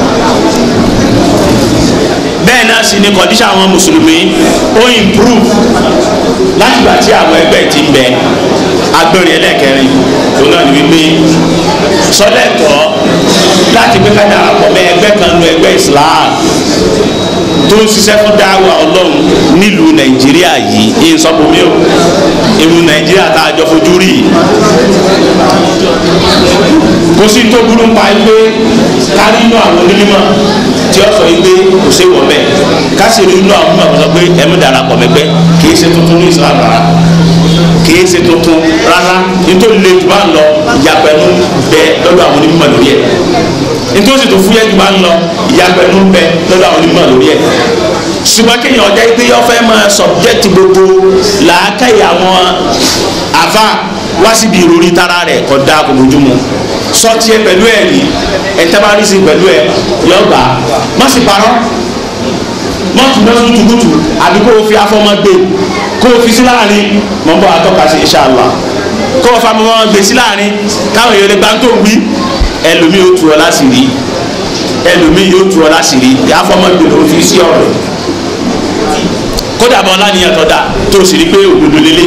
bẹ́ẹ̀ náà sì ni kọ̀díṣà àwọn mùsùlùmí ó improve láti gbà tí àwọn ẹgbẹ́ ti ń bẹ agbẹ́rin ẹlẹ́kẹrin tó náà ní wípé sọlẹ́tọ̀ láti gbé ká darapọ̀ mẹ́ ẹgbẹ́ kan nu ẹgbẹ́ Islam tó ń ṣiṣẹ́ fún dáwà ọlọ́run nílùú nàìjíríà yìí ìyẹn sọ́kùn mi ò ìlú nàìjíríà tá a jọ fojú rí kò sí tó burú pa pé kárí inú àwọn onímọ̀ tí ó sọ pé kò sí wọ̀ bẹ́ẹ̀ ká sì rí inú àwọn onímọ̀ sọ pé ẹ̀mú darapọ̀ mẹ́gbẹ́ kì í ṣe tuntun ní Islam rárá kì í ṣe tuntun rárá nítorí lè jù bá ń lọ ìyàpẹ̀nu bẹ lọ́dọ̀ àwọn onímọ̀ lórí ẹ̀ nítorí tó fúyẹ́ jù bá ń lọ ìyàpẹ̀nu bẹ lọ́dọ̀ àwọn onímọ̀ lórí ẹ̀ ṣùgbọ́n kéèyàn ọjà pé yọ fẹ́ máa subject gbogbo làákàyè àwọn àfa wá síbi ìròrí tara rẹ̀ kọ́ da kò lójúmu sọtí ẹ pẹ̀lú ẹ̀ ní ẹ̀ńtẹ́bárìsì pẹ̀lú ẹ̀ yọ gbà má sì parọ́ má tún náà tún tukutu àbí kó o fi afọmọ gbé kó o fi sí láàrin mọ̀ n bọ̀ àtọ́ka sí inṣàlá kó o fa mọ́ gbé sí láàrin káwọn èèyàn lè gbá tó wí ẹlòmíì yóò tu ọ láṣìírí ẹlòmíì yóò tu ọ láṣìírí afọmọ gbé ló fi sí ọ̀rọ̀ kódà bọ́ láníyàn tó dà tó sì rí pé òdodo lélẹ̀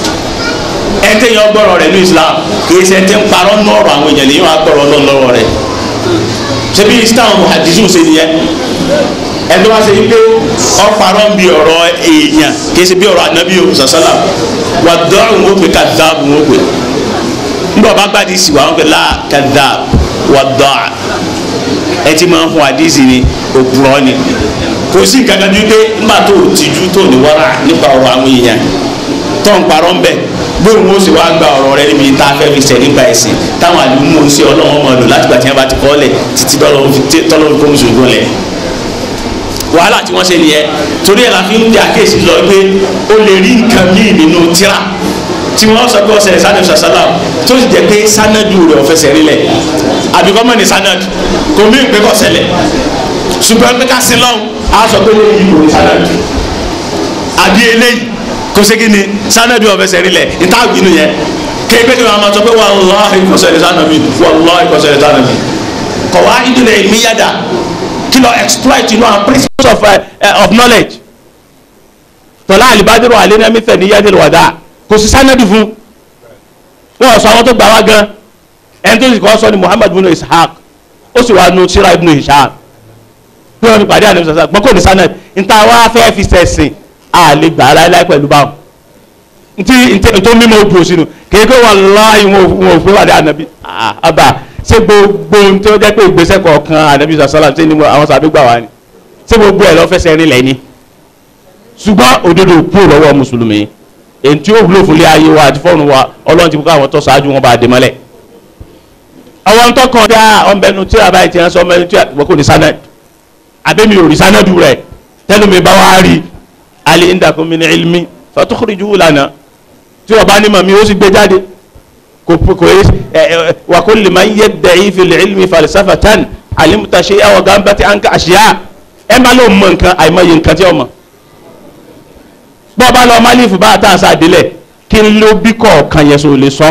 ẹtẹ yẹn gbọ́rọ̀ rẹ̀ ní Islam kìí ṣe ẹtẹ ń parọ́ ní ọ̀rọ̀ àwọn èèyàn lèyìn wà gbọ́rọ̀ lọ́n lọ́wọ́ rẹ̀ ṣebí Islam hadizu ṣe nìyẹn ẹtẹ wá ṣe pé ọ parọ́ ń bi ọ̀rọ̀ èèyàn kìí ṣe bí ọ̀rọ̀ anabi o sàṣàlà wà dọ́rùn ó pè kadàbù ó pè nígbà bá gbàdí sí wa wọn pè lá kadàbù wà dọ́à ẹ ti máa ń fún àdísì ni òpùrọ́ ni kò sí nǹkan kan ju pé nígbà tó o tìjú tó ní wàrà nípa ọ̀rọ̀ àwọn èèyàn tó ń parọ́ ń bẹ̀ bóun ó sì wá gba ọ̀rọ̀ rẹ níbi tá a fẹ́ fi ṣẹ̀ nípa ẹ̀sìn táwọn àdúgbò ń ṣe ọlọ́wọ́n mọ̀ lò láti gbà tí wọ́n bá ti kọ́ lẹ̀ títí tọ́lọ́run kó mùsùlùmí kó lẹ̀ wàhálà tí wọ́n ṣe nìyẹn torí ẹ̀ la fi ń dí àkéèsí lọ pé ó lè rí nǹkan míì nínú tíra tí wọ́n sọ pé ọ̀sẹ̀ sanadu sàṣàlà tó sì jẹ́ pé sanadu rẹ̀ ọ̀fẹ́sẹ̀ rí lẹ̀ àbíkọ́ mọ̀ ní sanadu kò mí ìpè kọ́ ṣẹlẹ̀ ṣùgbọ́n pé ká sí lọ́hùn á sọ pé lóyún kò ní sanadu àbí eléyìí kò sí kí ni sanadu ọ̀fẹ́sẹ̀ rí lẹ̀ níta gbinú yẹn kéèké tí wọ́n máa sọ pé wàláhì kò ṣẹlẹ̀ sanadu wàláhì kò ṣẹlẹ̀ sanadu kọ̀ wá ìdílé ìmíyàdà kí lọ exploit inú àwọn principles of, uh, of knowledge tọ́lá àlìbádìrò àlénámífẹ̀ ní yẹ́dẹ̀lì wàdà kò sí sanadu fún wọn sọ àwọn tó gbà wá gan ẹni tó sì kọ́ sọ ni Muhammad bin Ishaq ó sì wá nu sira ibn Hisham bí wọn fi pàdé àná sọsọ gbọ́n kò ní sanad níta wá fẹ́ fi sẹ̀sìn a lè gbà á láéláé pẹ̀lú báwọn ntí ntí tó mímọ ojú òsínú kéèké wallahi wọn ò fẹ́ wà dé ànábì àbá ṣé gbogbo ntí ó jẹ́ pé ìgbésẹ̀ kọ̀ọ̀kan ànábì sọ̀sọ́lá ṣé ni àwọn sàbí gbà wá ni ṣé gbogbo ẹ̀ lọ́ fẹsẹ̀ rìn lẹ́ni ṣùgbọ́n òdodo kú lọ́wọ́ mùsùlùmí èyí tí ó wúlò fúnlé ayé wa àti fọ́ọ̀nù wa ọlọ́run ti kó àwọn tó ṣáájú wọn bá dé mọ́lẹ̀ àwọn tó kàn dá ọmọbẹnu tí a bá ti ránṣọ ọmọbẹnu tí a kò ní sanad abẹ́mi ò rí sanadu rẹ̀ tẹ́lómi bá wá rí alẹ́ indakun min ilmi fatukhrijuhu lana tí wọ́n bá ní màmí ó sì gbé jáde kò kò yé ẹ ẹ wa kulli man yadda'i fil ilmi falsafatan alimta shay'an wa gambati anka ashiya
ẹ má ló mọ nǹkan àìmọye nǹkan tí ó mọ̀ bọ́ ọ bá lọ málífù bá àtà àṣà àdélẹ̀ kí n ló bí kọ̀ọ̀kan yẹn so lè sọ.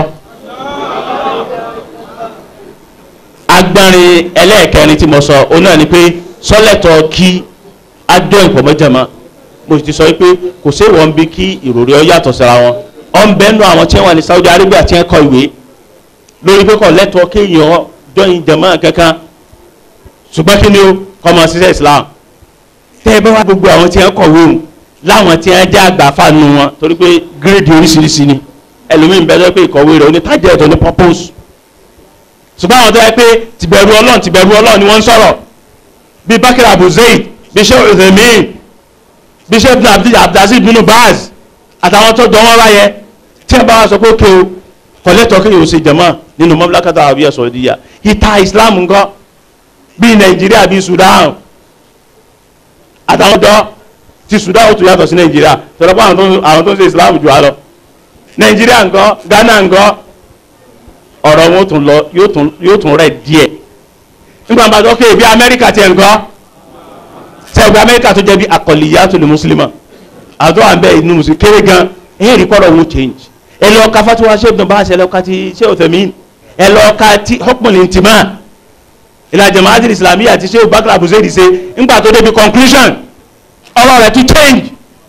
agbọ́nrin ẹlẹ́ẹ̀kẹrin tí mo sọ òun náà ni pé sọ́lẹ̀tọ̀ kí adó ìpọ̀mọ́jẹ̀mọ́ mo ti sọ pé kò sí ìwọ̀n bí kí ìròrí ọ yàtọ̀ síra wọn ọ ń bẹ́ẹ̀ nù àwọn tí wọ́n ní Saudi Arabia tí wọ́n kọ ìwé lórí pé kò lẹ́tọ̀ọ́ kéèyàn jọyìn jẹ̀mọ́ kankan ṣùgbọ́n kí ni ó kọ́mọ ṣiṣẹ́ Islam tẹ́ ẹ bá wá gbogbo àwọn tí wọ́n kọ̀wé òun láwọn tí wọ́n já àgbà fáànù wọn torí pé gírèdì oríṣiríṣi ni ẹlòmíín bẹ́ẹ̀ lọ́pẹ́ ìkọ̀wé rẹ̀ onítàjẹ́ ètò ní purpose ṣùgbọ́n àwọn tó yẹ pé tìbẹ̀rù Ọlọ́run tìbẹ̀rù Ọlọ́run ni wọ́n ń sọ̀rọ̀ bí Bakr Abu Zayd bí Sheikh Uthaymeen bí Sheikh Abdulaziz bin Baz àtàwọn tó jọ wọn wáyẹ tí ẹ bá wá sọ pé ókè o kọ̀lẹ́tọ̀ kí yóò ṣe jẹ̀mọ́ nínú Mamlakata Arabiya Saudiya ìta Islam ńkọ́ bíi Nàìjíríà bíi Sudan àtàwọn ọ̀dọ́ ti Sudan ó tún yàtọ̀ sí Nàìjíríà tọ́lá pé àwọn tó ń ṣe Islam jù á lọ Nàìjíríà ńkọ́ Ghana ńkọ́ ọ̀rọ̀ wọn tún lọ yóò tún rẹ̀ díẹ̀ nígbà bá tó kéè bí Amẹ́ríkà tiẹ̀ ńkọ́ sẹ́gbẹ́ Amẹ́ríkà tó jẹ́ bí aqalliyatul muslima àtọ́ àbẹ́ inú mùsùlùmí kéré gan ẹ̀rí kọ́rọ̀ wọn change ẹ lọ ka fatiwa ṣe ibùdó bá ṣe ẹ lọ ka ti ṣe Uthaymin ẹ lọ ka ti hukmul intima ila jama'atil islamiyya àti ṣe Bakr Abu Zayd ṣe ńgbà tó débi conclusion ọ̀rọ̀ rẹ̀ tún change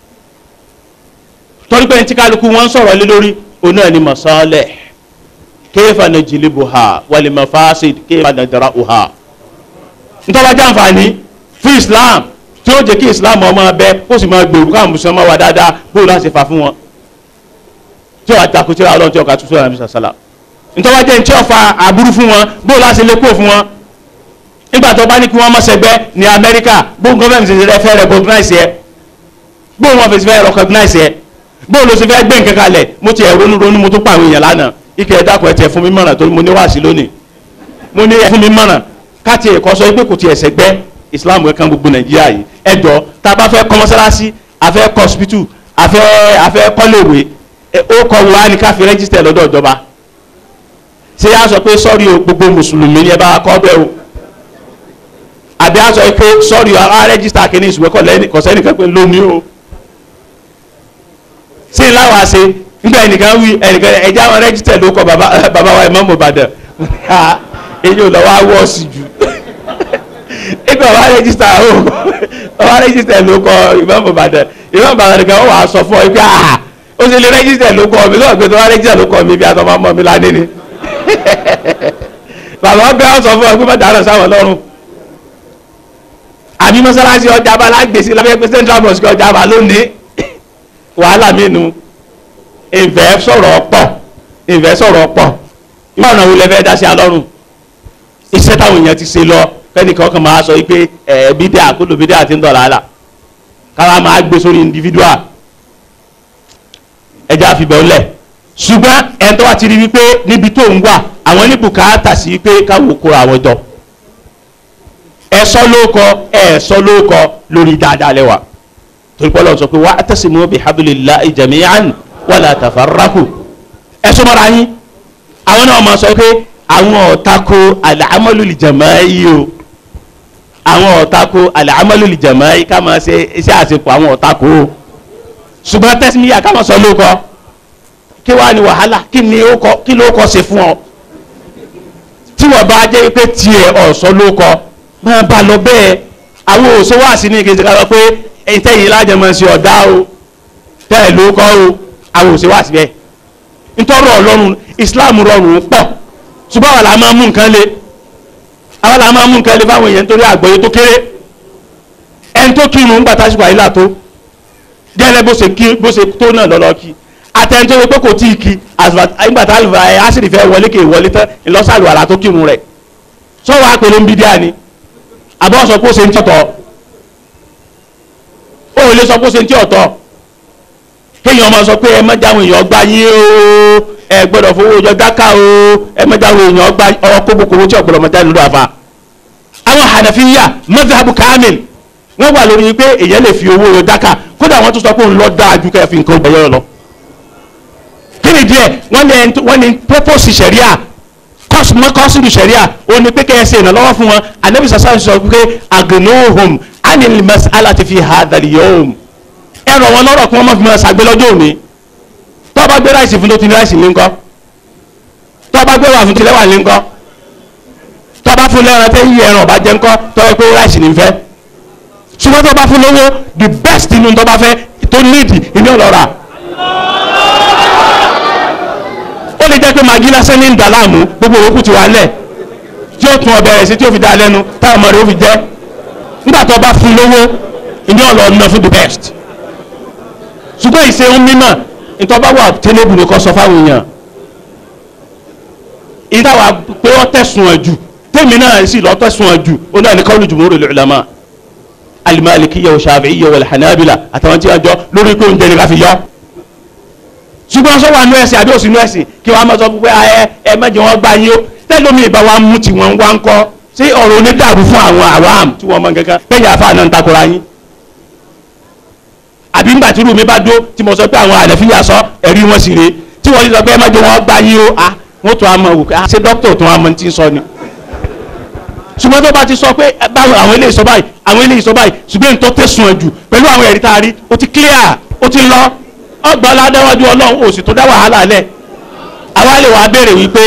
torí pé tí kálukú wọn sọ̀rọ̀ lé lórí òun náà ni masalih kayfa najlibuha wal mafasid kayfa nadra'uha ntọ́ba jẹ́ àǹfààní fún Islam tí ó jẹ́ kí Islam ọmọ abẹ ó sì máa gbèrú káwọn mùsùlùmí wà dáadáa bó láti fà fún wọn tí ó àtakò tí ó lọ́n tí ó kà tó sọ̀rọ̀ àmì sàlá ntọ́ba jẹ́ tí ó fa àbúrú fún wọn bó láti lè kó fún wọn nígbà tó bá ní kí wọ́n mọ̀ sẹ́gbẹ́ ní Amẹ́ríkà bó gọ́ọ̀mẹ̀ntì ṣe fẹ́ fẹ́ recognize yẹ bó wọn fèsì fẹ́ recognize yẹ bó ló ṣe fẹ́ gbé nǹkan kalẹ̀ mo ti ẹ̀ ronú ronú mo tún pa àwọn èèyàn lánàá ike ẹ̀ dákun ẹ̀ tiẹ̀ fún mi mọ̀ràn torí mo ní wáàsí lónìí mo ní ẹ̀ fún mi mọ̀ràn káti ẹ̀kọ́ sọ pé kò tiẹ̀ sẹ́gbẹ́ Islam ẹ̀kan gbogbo Nàìjíríà yìí ẹ jọ tá a bá fẹ́ kọ́ mọ́sálásí a fẹ́ kọ́ hospital a fẹ́ a fẹ́ kọ́léèwé ó kọ́ wa ní ká fi rẹ́gísítẹ̀ lọ́dọ̀ ìjọba ṣé a sọ pé sọ́ọ̀rì o gbogbo mùsùlùmí ni ẹ bá kọ́ bẹ́ẹ̀ o àbí a sọ pé sọ́ọ̀rì a rẹ́gísítà kìíní ìṣùwẹ́ kọ̀sẹ́nìkan pé lónìí o sí i láwa ṣe nígbà ẹnìkan wí ẹnìkan ẹja wọn rẹ́gísítẹ̀ ló kọ bàbá wa Imam Ìbàdàn èyí ò lọ wá wọ́ọ̀sì jù nígbà wà rẹ́gísítà o wà rẹ́gísítà ló kọ Imam Ìbàdàn Imam Ìbàdàn nìkan wọ́n wà á sọ fún ọ pé ah ó ṣe lè rẹ́gísítà ló kọ mi lọ́wọ́ pé tó wà rẹ́gísítà ló kọ mi bí atọ́ máa mọ̀ mi lánìí ni bàbá ọbẹ̀ ọ̀ sọ fún ọ pé má dáná sáwọn lọ́rùn àbí mọ́sálásí ọjà bá lágbèsí lábẹ́ pé central mosque ọjà bá lónìí wàhálà mínú ìfẹ́ sọ̀rọ̀ pọ̀ ìfẹ́ sọ̀rọ̀ pọ̀ ìwọ ọ̀nà wo lẹ fẹ́ dá sí alọ́run iṣẹ́ táwọn èèyàn ti ṣe lọ kẹ́nìkan kan máa sọ wípé ẹ̀ bídíà kúlò bídíà ti ń dọ̀là àlà káwa máa gbé sórí individual ẹja àfibẹ̀ ńlẹ̀ ṣùgbọ́n ẹni tó wá ti rí wípé níbi tó ń wà àwọn ní bùkátà sí pé káwọ́ kóra àwọn jọ ẹ̀sọ́ ló kọ ẹ̀sọ́ ló kọ lórí dáadáa lẹ́wà torí pé Ọlọ́run sọ pé wa'tasimu bihablillahi jami'an wala tafarraqu ẹ̀sọ́ mọ́ra yín àwọn náà máa sọ pé àwọn ọ̀tako al-amalu al-jama'i o àwọn ọ̀tako al-amalu al-jama'i ká máa ṣe iṣẹ́ àṣepọ̀ àwọn ọ̀tako o ṣùgbọ́n tẹ́símíyà ká máa sọ ló kọ kí wàá ní wàhálà kí ni ó kọ kí ló kọ ṣe fún ọ tí wọ́n bá jẹ́ pé tiẹ̀ ọ̀sọ́ ló kọ máa bá lọ bẹ́ẹ̀ àwọn òṣèwọ́ àti ní kejì ká lọ pé ìtẹ̀yìn lájẹmọ̀ sí ọ̀dá o tẹ́ẹ̀ ló kọ́ o àwọn òṣèwọ́ àti bẹ́ẹ̀ nítorí ọlọ́run Islam rọrùn pọ̀ ṣùgbọ́n àwọn làá máa mú nǹkan le àwọn làá máa mú nǹkan le fáwọn èèyàn nítorí àgbọ́yé tó kéré ẹni tó kírun ń gbàtà ṣùgbọ́n àyílà tó gẹ́lẹ́ bó ṣe kí bó ṣe tó náà lọ́lọ́ kí àtẹnudọ́ wípé kò tí ì kí àgbàtà àṣírí fẹ́ wọlé kè wọlé tán ìlọ́sàlù àlà tó kírun rẹ̀ sọ́wọ́ àpèlè ń bí díà ni àbọ̀ sọ pé ó ṣe ń tí ọ̀tọ̀ ó lè sọ pé ó ṣe ń tí ọ̀tọ̀ kéèyàn máa sọ pé ẹ má jáwọn èèyàn gbá yín o ẹ gbọ́dọ̀ fowó ọjọ́ dáká o ẹ má jáwọn èèyàn gbá ọwọ́ kóbókòwò tí ọ̀pọ̀lọpọ̀ máa jáde lọ́dọ̀ àfa. àwọn hànàfíyà madhabu kamil wọ́n wà lórí pé èèyàn lè fi owó ọjọ́ dáká kódà wọ́n tún sọ pé òun lọ dáa ju kẹ́ fi nǹkan ọgbà yọ̀ lọ. kí ni díẹ̀ wọ́n ní purpose sẹ̀ríà kọ́sùmọ́ kọ́sùmù sẹ̀ríà ó ní pé kẹ́yẹ ṣe ìrànlọ́wọ́ fún wọn anabi sasa sọ pé agnohom anil mas'alati fi hadha al-yawm ẹ̀rọ wọn lọ́rọ̀ kí wọ́n má fi máa ṣàgbé lọ́jọ́ òní tó bá gbé ráìsì fún tó ti ní ráìsì ní ńkọ́ tó bá gbé wà fún tilẹ̀ wà ní ńkọ́ tó bá fún lẹ́ran tẹ́ yí ẹran ọba jẹ́ ńkọ́ tó yẹ pé ráìsì ní fẹ́ ṣùgbọ́n tó bá fún lówó the best inú tó bá fẹ́ tó níìdì ìní ọ̀lọ́ra ó lè jẹ́ pé magi lásán ní ń dà láàmú gbogbo òkú ti wà lẹ̀ tí ó tún ọbẹ̀ rẹ̀ sí tí ó fi dá lẹ́nu táwọn ọmọ rẹ̀ ó fi jẹ́ nígbà tó bá fún lówó ìní ọ̀lọ́ ọ̀nà fún the best ṣùgbọ́n ìṣe ń mímọ̀ nítorí bá wà tẹ́lẹ̀bù ní kò sọ fáwọn èèyàn ìdáwà pé wọ́n tẹ̀sùn ẹ̀ jù tèmi náà sì lọ́ tẹ̀sùn ẹ̀ jù ó náà ní qawlu jumhurul ulama al-malikiyya wa shafi'iyya wal hanabila àtàwọn tí wọ́n jọ lórí pé oúnjẹ ni ká fi yọ ṣùgbọ́n sọ wà nú ẹ̀sìn àbí òsì nú ẹ̀sìn kí wọ́n á máa sọ pé ẹ ẹ mẹ́jọ wọn gbá yín ó tẹ́lómi ìbá wa mú tí wọ́n wá ń kọ́ sí ọ̀rọ̀ onídàbí fún àwọn àwàm tí wọ́n mọ kankan bẹ́ẹ̀ yà fáà náà ń takora yín àbí ńgbà tí irú mi bá dó tí mo sọ pé àwọn àlẹ́fíyà sọ ẹ̀rí wọn sì rè tí wọ́n ti sọ pé ẹ mẹ́jọ wọn gbá yín ó a wọ́n tún á mọ wò pé a ṣe dókítà tún á mọ tí ń sọ ni ṣùgbọ́n tó bá ti sọ pé báwo àwọn eléyìí sọ báyìí àwọn eléyìí sọ báyìí ṣùgbọ́n tó tẹ̀sùn ẹ̀ jù pẹ̀lú àwọn ẹ̀rí tá a rí ó ti clear ó ti lọ ọgbà aládéwájú ọlọ́run ó sì tó dá wàhálà lẹ̀ àwa lè wàá béèrè wípé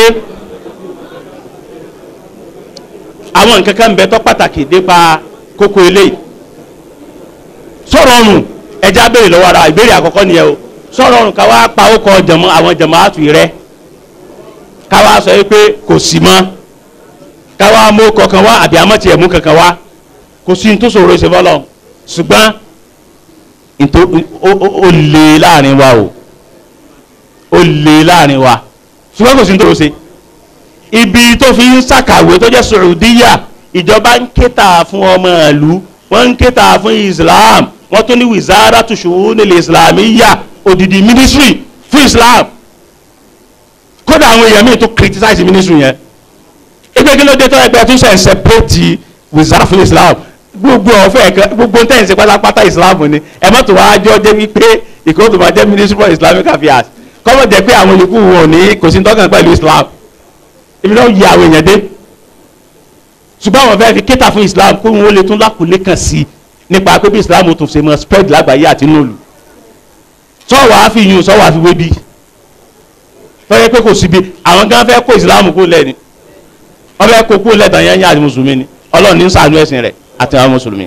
àwọn nǹkan kan bẹ tó pàtàkì nípa kókó eléyìí sọ̀rọ̀ ọ̀run ẹja béèrè lọ́wọ́ ara ìbéèrè àkọ́kọ́ nìyẹn o sọ̀rọ̀ ọ̀run ká wá pa ó kọ jẹ̀mọ́ àwọn jẹ̀mọ́ àtúnyí rẹ ká wá sọ wípé kò sí mọ́ ká wá mú kankan wá àbí àmọ́ tiẹ̀ mú kankan wá kò sí ní tó sọ̀rọ̀ ìṣe fọlọ́ ṣùgbọ́n ntó ó lé láàrin wa o ó lé láàrin wa ṣùgbọ́n kò sí ní tó ṣe ibi tó fi ń ṣàkàwé tó jẹ́ Saudiya ìjọba ń kéta fún ọmọ ìlú wọ́n ń kéta fún Islam wọ́n tún ní wizaratu shu'unil islamiyya odidi ministry fún Islam kódà àwọn èèyàn míì tó criticize ministry yẹn ẹgbẹ́ kí ló dé tó ẹgbẹ́ tó ṣe ń separate wizara fún Islam gbogbo ọ̀fẹ́ ẹ̀kan gbogbo ń tẹ̀sí pátápátá Islam ni ẹ má tó wáá jọ jẹ́ wípé ìkóòtù máa jẹ́ ministry for Islamic affairs kọ́mọ̀ jẹ́ pé àwọn olùkú wọn ò ní kò sí tọ́kàn pẹ̀lú Islam ibi náà yí àwọn èèyàn dé ṣùgbọ́n àwọn fẹ́ẹ́ fi kéta fún Islam kó wọn ó lè tún lákòólé kan sí i nípa pé bí Islam tún ṣe mọ spread lágbàáyé àti nùlù sọ́wọ́ á fi yun sọ́wọ́ á fi wé bí fẹ́ẹ́ pé kò síbi àwọn gan fẹ́ kó Islam kó lẹ́ni wọ́n fẹ́ kó kó lẹ́tàn yẹn yẹn àti mùsùlùmí ni Ọlọ́run ní ṣàánú ẹ̀sìn rẹ̀ àti àwọn mùsùlùmí.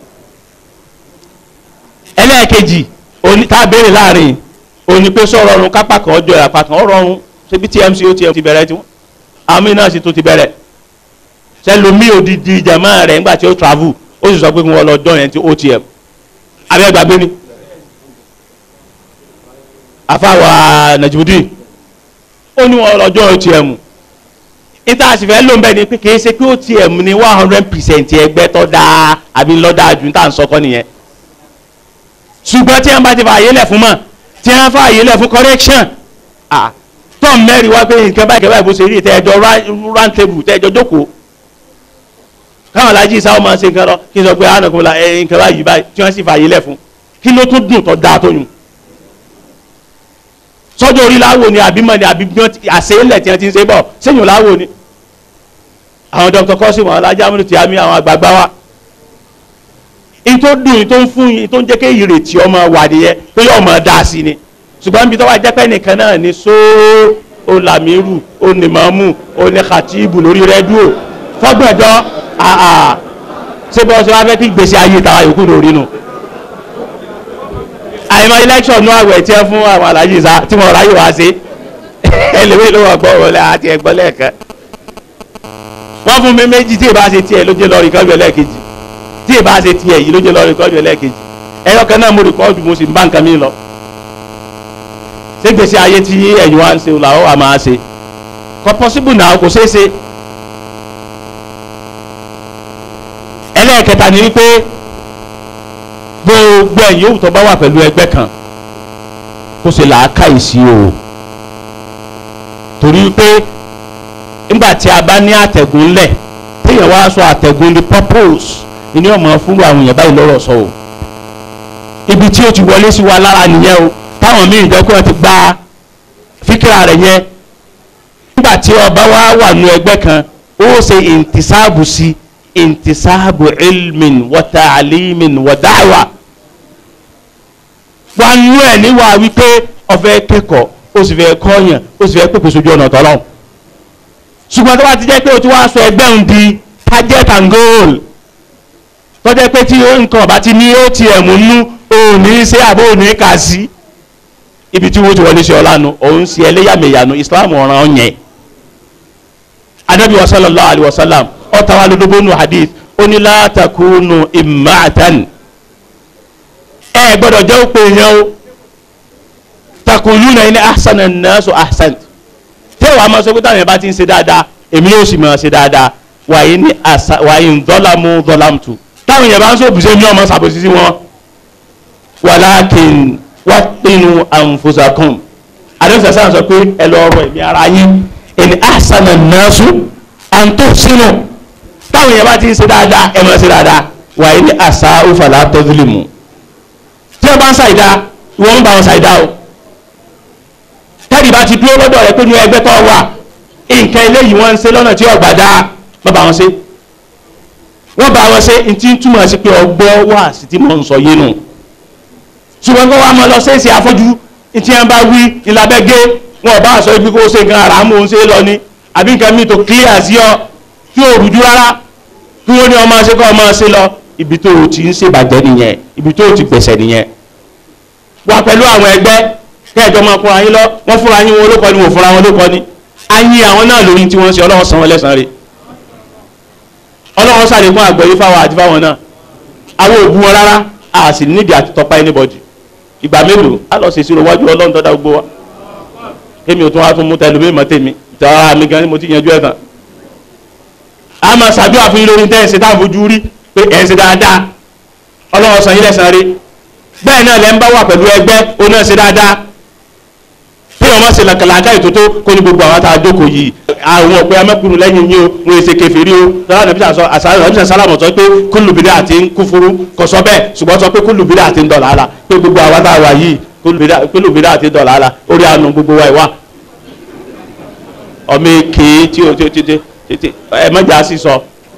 ẹlẹ́ẹ̀kejì tá a béèrè láàrin òní pé sọ̀rọ̀ ọ̀run kápá kan ọjọ́ ìyàpá kan ọ̀rọ̀ ọ̀run ṣebí TMC ó ti bẹ̀rẹ̀ tiwọn àmì náà sì tó ti bẹ̀rẹ̀ sẹlómi òdìdí jama rẹ̀ ńgbà tí ó travel ó sì sọ pé wọ́n lọ dán yẹn ti OTM abẹ́ gbàgbé ni afáwa Najibudin ó ní wọn lọ dán OTM níta àsìfẹ́ ló ń bẹ̀ ni pé kì í ṣe pé OTM ni one hundred percent ẹgbẹ́ tó dáa àbí lọ́dà ju níta ń sọkọ́ nìyẹn ṣùgbọ́n tí wọ́n bá ti fà àyè lẹ̀ fún mọ̀ tí wọ́n fà àyè lẹ̀ fún correction ah tọ́m mẹ́rin wá pé nǹkan báyìí kẹ́báyìí bó ṣe rí tẹ́ẹ̀jọ round table tẹ́ẹ̀jọ jókòó káwọn alájí sáwọn máa ń ṣe nǹkan lọ kí n sọ pé àánú kò la ẹ nǹkan báyìí báyìí tí wọ́n sì fààyè lẹ̀ fún kí ló tún dùn tó dáa tó yùn. sọ́jọ́ orí láwo ni àbí mọ̀ ni àbí àṣeyẹlẹ̀ tí wọ́n ti ń ṣe bọ̀ sẹ́yìn láwo ni. àwọn dr kọ́sìmọ̀ alájà múlò tí a mi àwọn àgbààgbà wa. in tó dùn in tó ń fún in tó ń jẹ́ kí ìrètí ọmọ wà nìyẹn pé yóò mọ̀ dáa sí ni ṣùgbọ́n bí tọ́wọ́ ajẹ́pẹ́ nìkan náà ni sóó olamiru onimamu onikatibu lórí rẹ́díò fọ́gbọ̀njọ́ àà ṣé bọ́ ṣe wá fẹ́ kí gbèsè ayé tàwa yòókù lórí nu. àìmọ̀ election náà àwẹ̀ tí ẹ fún àwọn alájí sá tí wọ́n ráyè wá sí ẹlẹ́wẹ́ ló wọ́n gbọ́ wọlé àti ẹ̀gbọ́n lẹ́ẹ̀kan. wọ́n fún mi méjì tí ìbá ṣe tiẹ̀ ló jẹ́ lọ́ọ̀rì kọ́jú ẹlẹ́ẹ̀kejì tí ìbá ṣe tiẹ̀ yìí ló jẹ́ lọ́ọ̀rì kọ́jú ẹlẹ́ẹ̀kejì ẹ̀yọ́ kan náà mo rìkọ́ọ̀dù mo sì ń bá nǹkan mi lọ ṣé gbèsè ayé tí ẹ̀yin wá ń ṣe làwọn wà máa ṣe kò pọ́síbù náà kò ṣeé ṣe. ẹlẹ́ẹ̀kẹta ni wípé gbogbo ẹ̀yin yòówù tó bá wà pẹ̀lú ẹgbẹ́ kan kó ṣe làákàyè sí o torí pé nígbà tí a bá ní àtẹ̀gùn lẹ̀ téèyàn wá sọ àtẹ̀gùn ní purpose ìní ọmọ fún àwọn èèyàn báyìí lọ́rọ̀ sọ o ibi tí o ti wọlé sí wa lára nìyẹn o táwọn míì jẹ́ kó ẹ ti gba fíkìrà rẹ̀ yẹn nígbà tí ọba wa wà nù ẹgbẹ́ kan ó ṣe ìntìsáàbù sí intisabu ilmin wa ta'limin wa da'wa wà nú ẹ̀ níwà wípé ọ̀fẹ́ kẹ́kọ̀ọ́ ó sì fẹ́ kọ́yàn ó sì fẹ́ pèpè sójú ọ̀nà tọ́lọ́ ṣùgbọ́n tó bá ti jẹ́ pé o ti wá sọ ẹgbẹ́ òun di target and goal tó jẹ́ pé tí nǹkan ọ̀bá ti ní ó ti ẹ̀mú nú òun ní í ṣe àbó òun ní í kà sí ibi tí wọ́n ti wọlé ṣe ọ̀lànà òun ṣe ẹlẹ́yàmẹ̀yànú Islam ọ̀ràn ọ̀yẹn anabi wa sallallahu alayhi wa sallam ọ̀tá wa lódóbó nu hadith ó ní la takunu imma'atan ẹ gbọ́dọ̀ jẹ́ òpè yẹn o takuluna ní ahsana nasu ahsan tí wàá máa sọ pé táwọn yẹn bá ti ń ṣe dáadáa èmi yóò sì máa ṣe dáadáa wàyí ní asa wàyí ń dọ́làmú dọ́làmùtù táwọn yẹn bá ń sọ òbúṣe mi ọmọ ṣàbòsí sí wọn wàlákin wàpinnu anfusakum àdéhùn sàn sọ pé ẹ lọ ọ̀rọ̀ ẹ̀mí ara yín ẹni ahsana nasu àǹtó sínú táwọn yẹn bá ti ń ṣe dáadáa ẹ máa ṣe dáadáa wàyí ní asa òfàlà tẹ́fìlìmù tí wọ́n bá ń ṣàìdá ìwọ́n ń bá wọn ṣàìdá o tẹ́lẹ̀ bá ti dúró lọ́dọ̀ rẹ pé ní ẹgbẹ́ tó wà nǹkan eléyìí wọ́n ń ṣe lọ́nà tí ọ̀gbà dá má bá wọn ṣe wọ́n bá wọn ṣe ntí ń túmọ̀ sí pé ọgbọ́ wà sí tí mò ń sọ yé nu ṣùgbọ́n kó wá mọ lọ ṣèṣe afọ́jú ntí wọn bá wí ìlàbẹ́gẹ́ wọn ò bá sọ ibi kó ṣe nǹkan ara mò ń ṣe lọ ni àbí nǹkan mi tó clear sí ọ tí ò rújú rárá kí wọ́n ní ọmọ ṣe kọ́ ọmọ ṣe lọ ibi tó o ti ń ṣèbàjẹ́ nìyẹn ibi tó o ti gbẹ̀sẹ̀ nìyẹn wà pẹ̀lú àwọn ẹgbẹ́ kẹjọ máa fúnra yín lọ wọ́n fúnra yín wọn olókọ ni wọ́n fúnra wọn olókọ ni a yín àwọn náà lórí tí wọ́n ṣe ọlọ́wọ́ san wọn lẹ́sàn-án rẹ̀ ọlọ́wọ́ sàlẹ̀ fún àgbẹ̀yìn fáwọn àti fáwọn náà àwọn òbú wọn rárá a sì nídìí àti tọpa anybody ìgbà mélòó a lọ ṣèṣirò wájú ọlọ́run tọ́da gbogbo wa kémi ò tún wá tún mú tẹlifí mọ́ tèmi tọ́ra mi gan ni mo ti yanjú ẹ̀ tán a máa ṣàdúrà fún yín lórí tẹ́ ẹ̀ ṣe táwọn fojú rí pé ẹ̀ ń ṣe dáadáa ọlọ́wọ́ san yín lẹ́sàn-án rẹ̀ bẹ́ẹ̀ náà lẹ́ ń bá wà pẹ̀lú ẹgbẹ́ ó náà ṣe dáadáa bí ọmọ ṣe làkàlàkà ètòtó kó ní gbogbo àwọn àtàwọn àjókòó yìí àwọn ọ̀pẹ amẹ́kùnrin lẹ́yìn yín o wọ́n ṣe kèfèrí o sọ́lá nàbí sàṣọ àṣàlọ́ sálàmù sọ pé kúlùbídà àti ń kúfúrú kò sọ bẹ́ẹ̀ ṣùgbọ́n sọ pé kúlùbídà àti ń dọ̀là ala pé gbogbo àwọn àtàwọn yìí kúlùbídà àti ń dọ̀là ala orí àánú gbogbo wa ìwà ọmọ èké tí o tí o tí ẹ mọ́jà sí sọ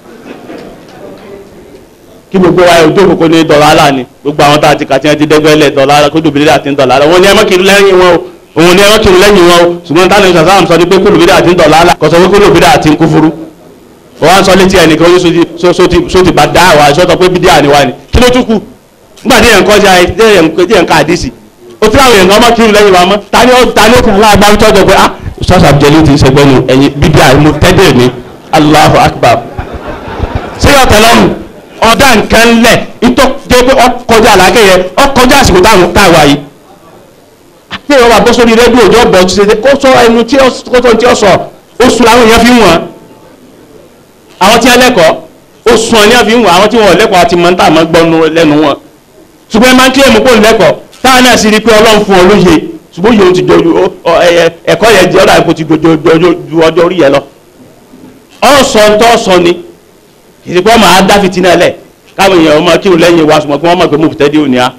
kí gbogbo wa yóò jókòó kó ní dọ̀là ala ni gbogbo àwọn tá a ti kà tí wọ́n ti dẹ́gbẹ́lẹ̀ dọ̀là ala kúlùbídà àti ń dọ̀là ala wọn ni ẹ mọ́ kiri lẹ́yìn wọn o òun ni ẹwọ́n kiri lẹ́yìn wọn o ṣùgbọ́n táwọn ìṣàṣà àmì sọ ni pé kúlù bídà àti ń dọ̀là kò sọ pé kúlù bídà àti ń kúfúrú wọ́n wá ń sọ létí ẹnìkan ó sọ ti bá dá àwọn àṣọ tó pé bídà ni wá ni kí ló tún kù nígbà tí yẹn kọ́ ṣe tí yẹn ká àdísì ó tí àwọn èèyàn ọmọ kiri lẹ́yìn wa mọ́ ta ni ó ta ni ó kàn láàgbá ń tọ́jọ pé ah ṣọ́ọ̀ṣà jẹ́lí ti ṣẹgbẹ́ nu ẹ̀yin bídà mo tẹ́lẹ̀ ní Allahu Akbar ṣé ọ̀tẹ̀ lọ́rùn ọ̀dà nǹkan lẹ̀ ìtọ́ jẹ́ pé ọkọjá àlákẹ́yẹ ọkọjá àsìkò táwa yìí ní ìwọ́n bọ́ sórí rédíò ọjọ́ bọ̀ ṣe kó sọ ẹnu tí ó tó tí ó sọ oṣù làwọn èèyàn fi ń wọ̀n àwọn tí wọ́n lẹ́kọ̀ọ́ oṣù wọn ni wọ́n fi ń wọ̀n àwọn tí wọ́n lẹ́kọ̀ọ́ àti mọ́ńtà máa gbọ́nu lẹ́nu wọn ṣùgbọ́n ẹ máa ń kílẹ̀ mú kó lẹ́kọ̀ọ́ táwọn náà sì rí pé ọlọ́run fún ọ lóye ṣùgbọ́n yòó ti jọ ẹ̀kọ́ yẹn jẹ́ ọ̀dà kó ti ju ọjọ́ orí yẹn lọ ọ̀sọ̀ tó sọ ni ìsìnkú ọmọ adáfitì náà lẹ̀ káwọn èèyàn ọmọ kírun lẹ́yìn wa ṣùgbọ́n kí wọ́n mọ̀ pé mo fìtẹ́ dé òní á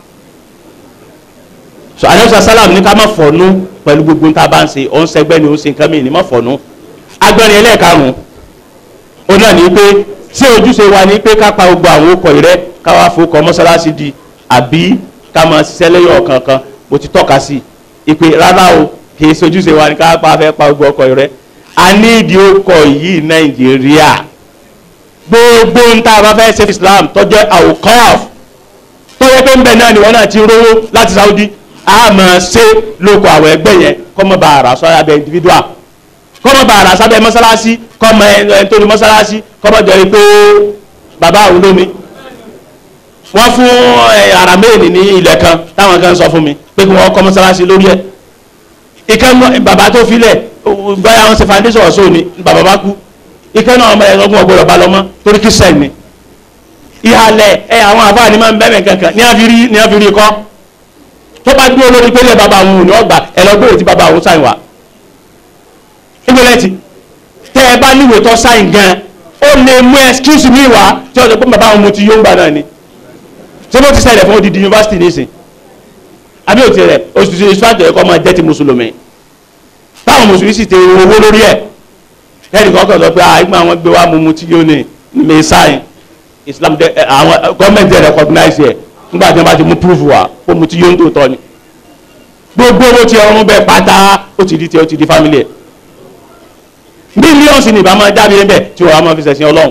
so anamsa salam ní ká má fọ̀nù pẹ̀lú gbogbo tá a bá ń ṣe òun sẹgbẹ́ ni òun ṣe nǹkan mìíràn ní má fọ̀nù agbẹ́rin ẹlẹ́ẹ̀karùn-ún ó náà ní pé ṣé ojúṣe wa ní pé ká pa gbogbo àwọn okọ̀ rẹ ká wá fowókọ mọ́sálásí di àbí ká máa ṣiṣẹ́ lẹ́yìn ọ̀kankan mo ti tọ́ka sí i pé rárá o kì í ṣe ojúṣe wa ní ká pa fẹ́ pa gbogbo ọkọ̀ rẹ a ní ìdí okọ̀ yìí nàìjíríà gbogbo ń tá a bá fẹ́ ṣe Islam tọ́jọ́ àwòkọ́f tọ́jọ́ pé ń bẹ̀ náà ni wọ́n náà ti rówó láti Saudi a máa ṣe lóko àwọn ẹgbẹ́ yẹn kọ́mọ bá ara sọ abẹ individual kọ́mọ bá ara sábẹ́ mọ́sálásí kọ́mọ ẹni tó ní mọ́sálásí kọ́mọ jẹ́ pé bàbá àwọn olómi wọ́n fún aramẹ́ẹ̀nì ní ilẹ̀ kan táwọn kan sọ fún mi pé kí wọ́n kọ́ mọ́sálásí lórí ẹ̀ ìkẹ́ bàbá tó filẹ̀ báyà wọn ṣe foundation ọ̀ṣọ́ ni bàbá bá kú ìkẹ́ náà ọmọ ẹ̀rọ ọgbọ̀n ọgbọ̀n ọba lọ́mọ torí kí sẹ́ẹ̀ ni ìhàlẹ̀ ẹ̀ àwọn àbáà ni máa ń bẹ́ẹ̀ kankan ní àfírí kọ́ tó bá dúró lórí pé ilé bàbá àwọn òní ọgbà ẹ lọ gbé òtí bàbá àwọn sáyìn wá ìgbẹ́lẹ́tì tẹ́ ẹ bá níwèé tó sáyìn gan ó lè mú excuse mi wá tí ọ̀dọ̀ pé bàbá àwọn mo ti yóò ń gbà náà ni ṣé bó ti ṣẹlẹ̀ fún odidi yunifásitì nísìn àbí òtí rẹ̀ oṣù tí ìṣúwájú ẹ̀kọ́ máa jẹ́ ti mùsùlùmí táwọn mùsùlùmí sì ti owó lórí ẹ̀ ẹnì kan kàn sọ pé àìgbọ́n àwọn gbé wá mu mu tí yóò ní mi sáyìn islam dẹ ẹ, àwọn gọọmenti dẹ recognize yẹ nígbà tí wọn bá ti mú proof wa kó mu ti yóò ń tó tọ ni gbogbo owó tí ọrùn bẹ pátá ó ti di tiẹ ó ti di family ẹ mílíọ̀nsì ní ìbámu jáde níbẹ̀ tí wọ́n á máa fi ṣẹ̀sìn ọlọ́run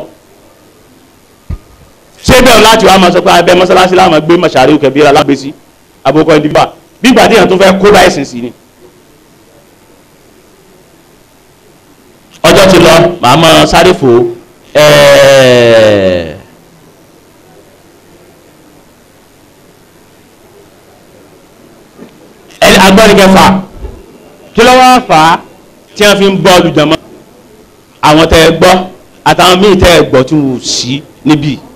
ṣé bẹ́ẹ̀ láti wàá máa sọ pé abẹ́ mọ́sálásí láwọn gbé mọ̀ṣáré kẹbíra lágbèsí àbúkọ ìdìbò bí ìgbà tí èèyàn tó fẹ́ kó bá ẹ̀sìn sí ni. ọjọ́ ti lọ màá máa sáré fò ẹ̀ẹ́. ẹni agbọ́nrin kẹfà kí ló wá fà á tí wọ́n fi ń bọ́ olùjọ́mọ́ àwọn tẹ́ ẹ gbọ́ àtàwọn míì tẹ́ ẹ gbọ́ tí wọ́n sí níbí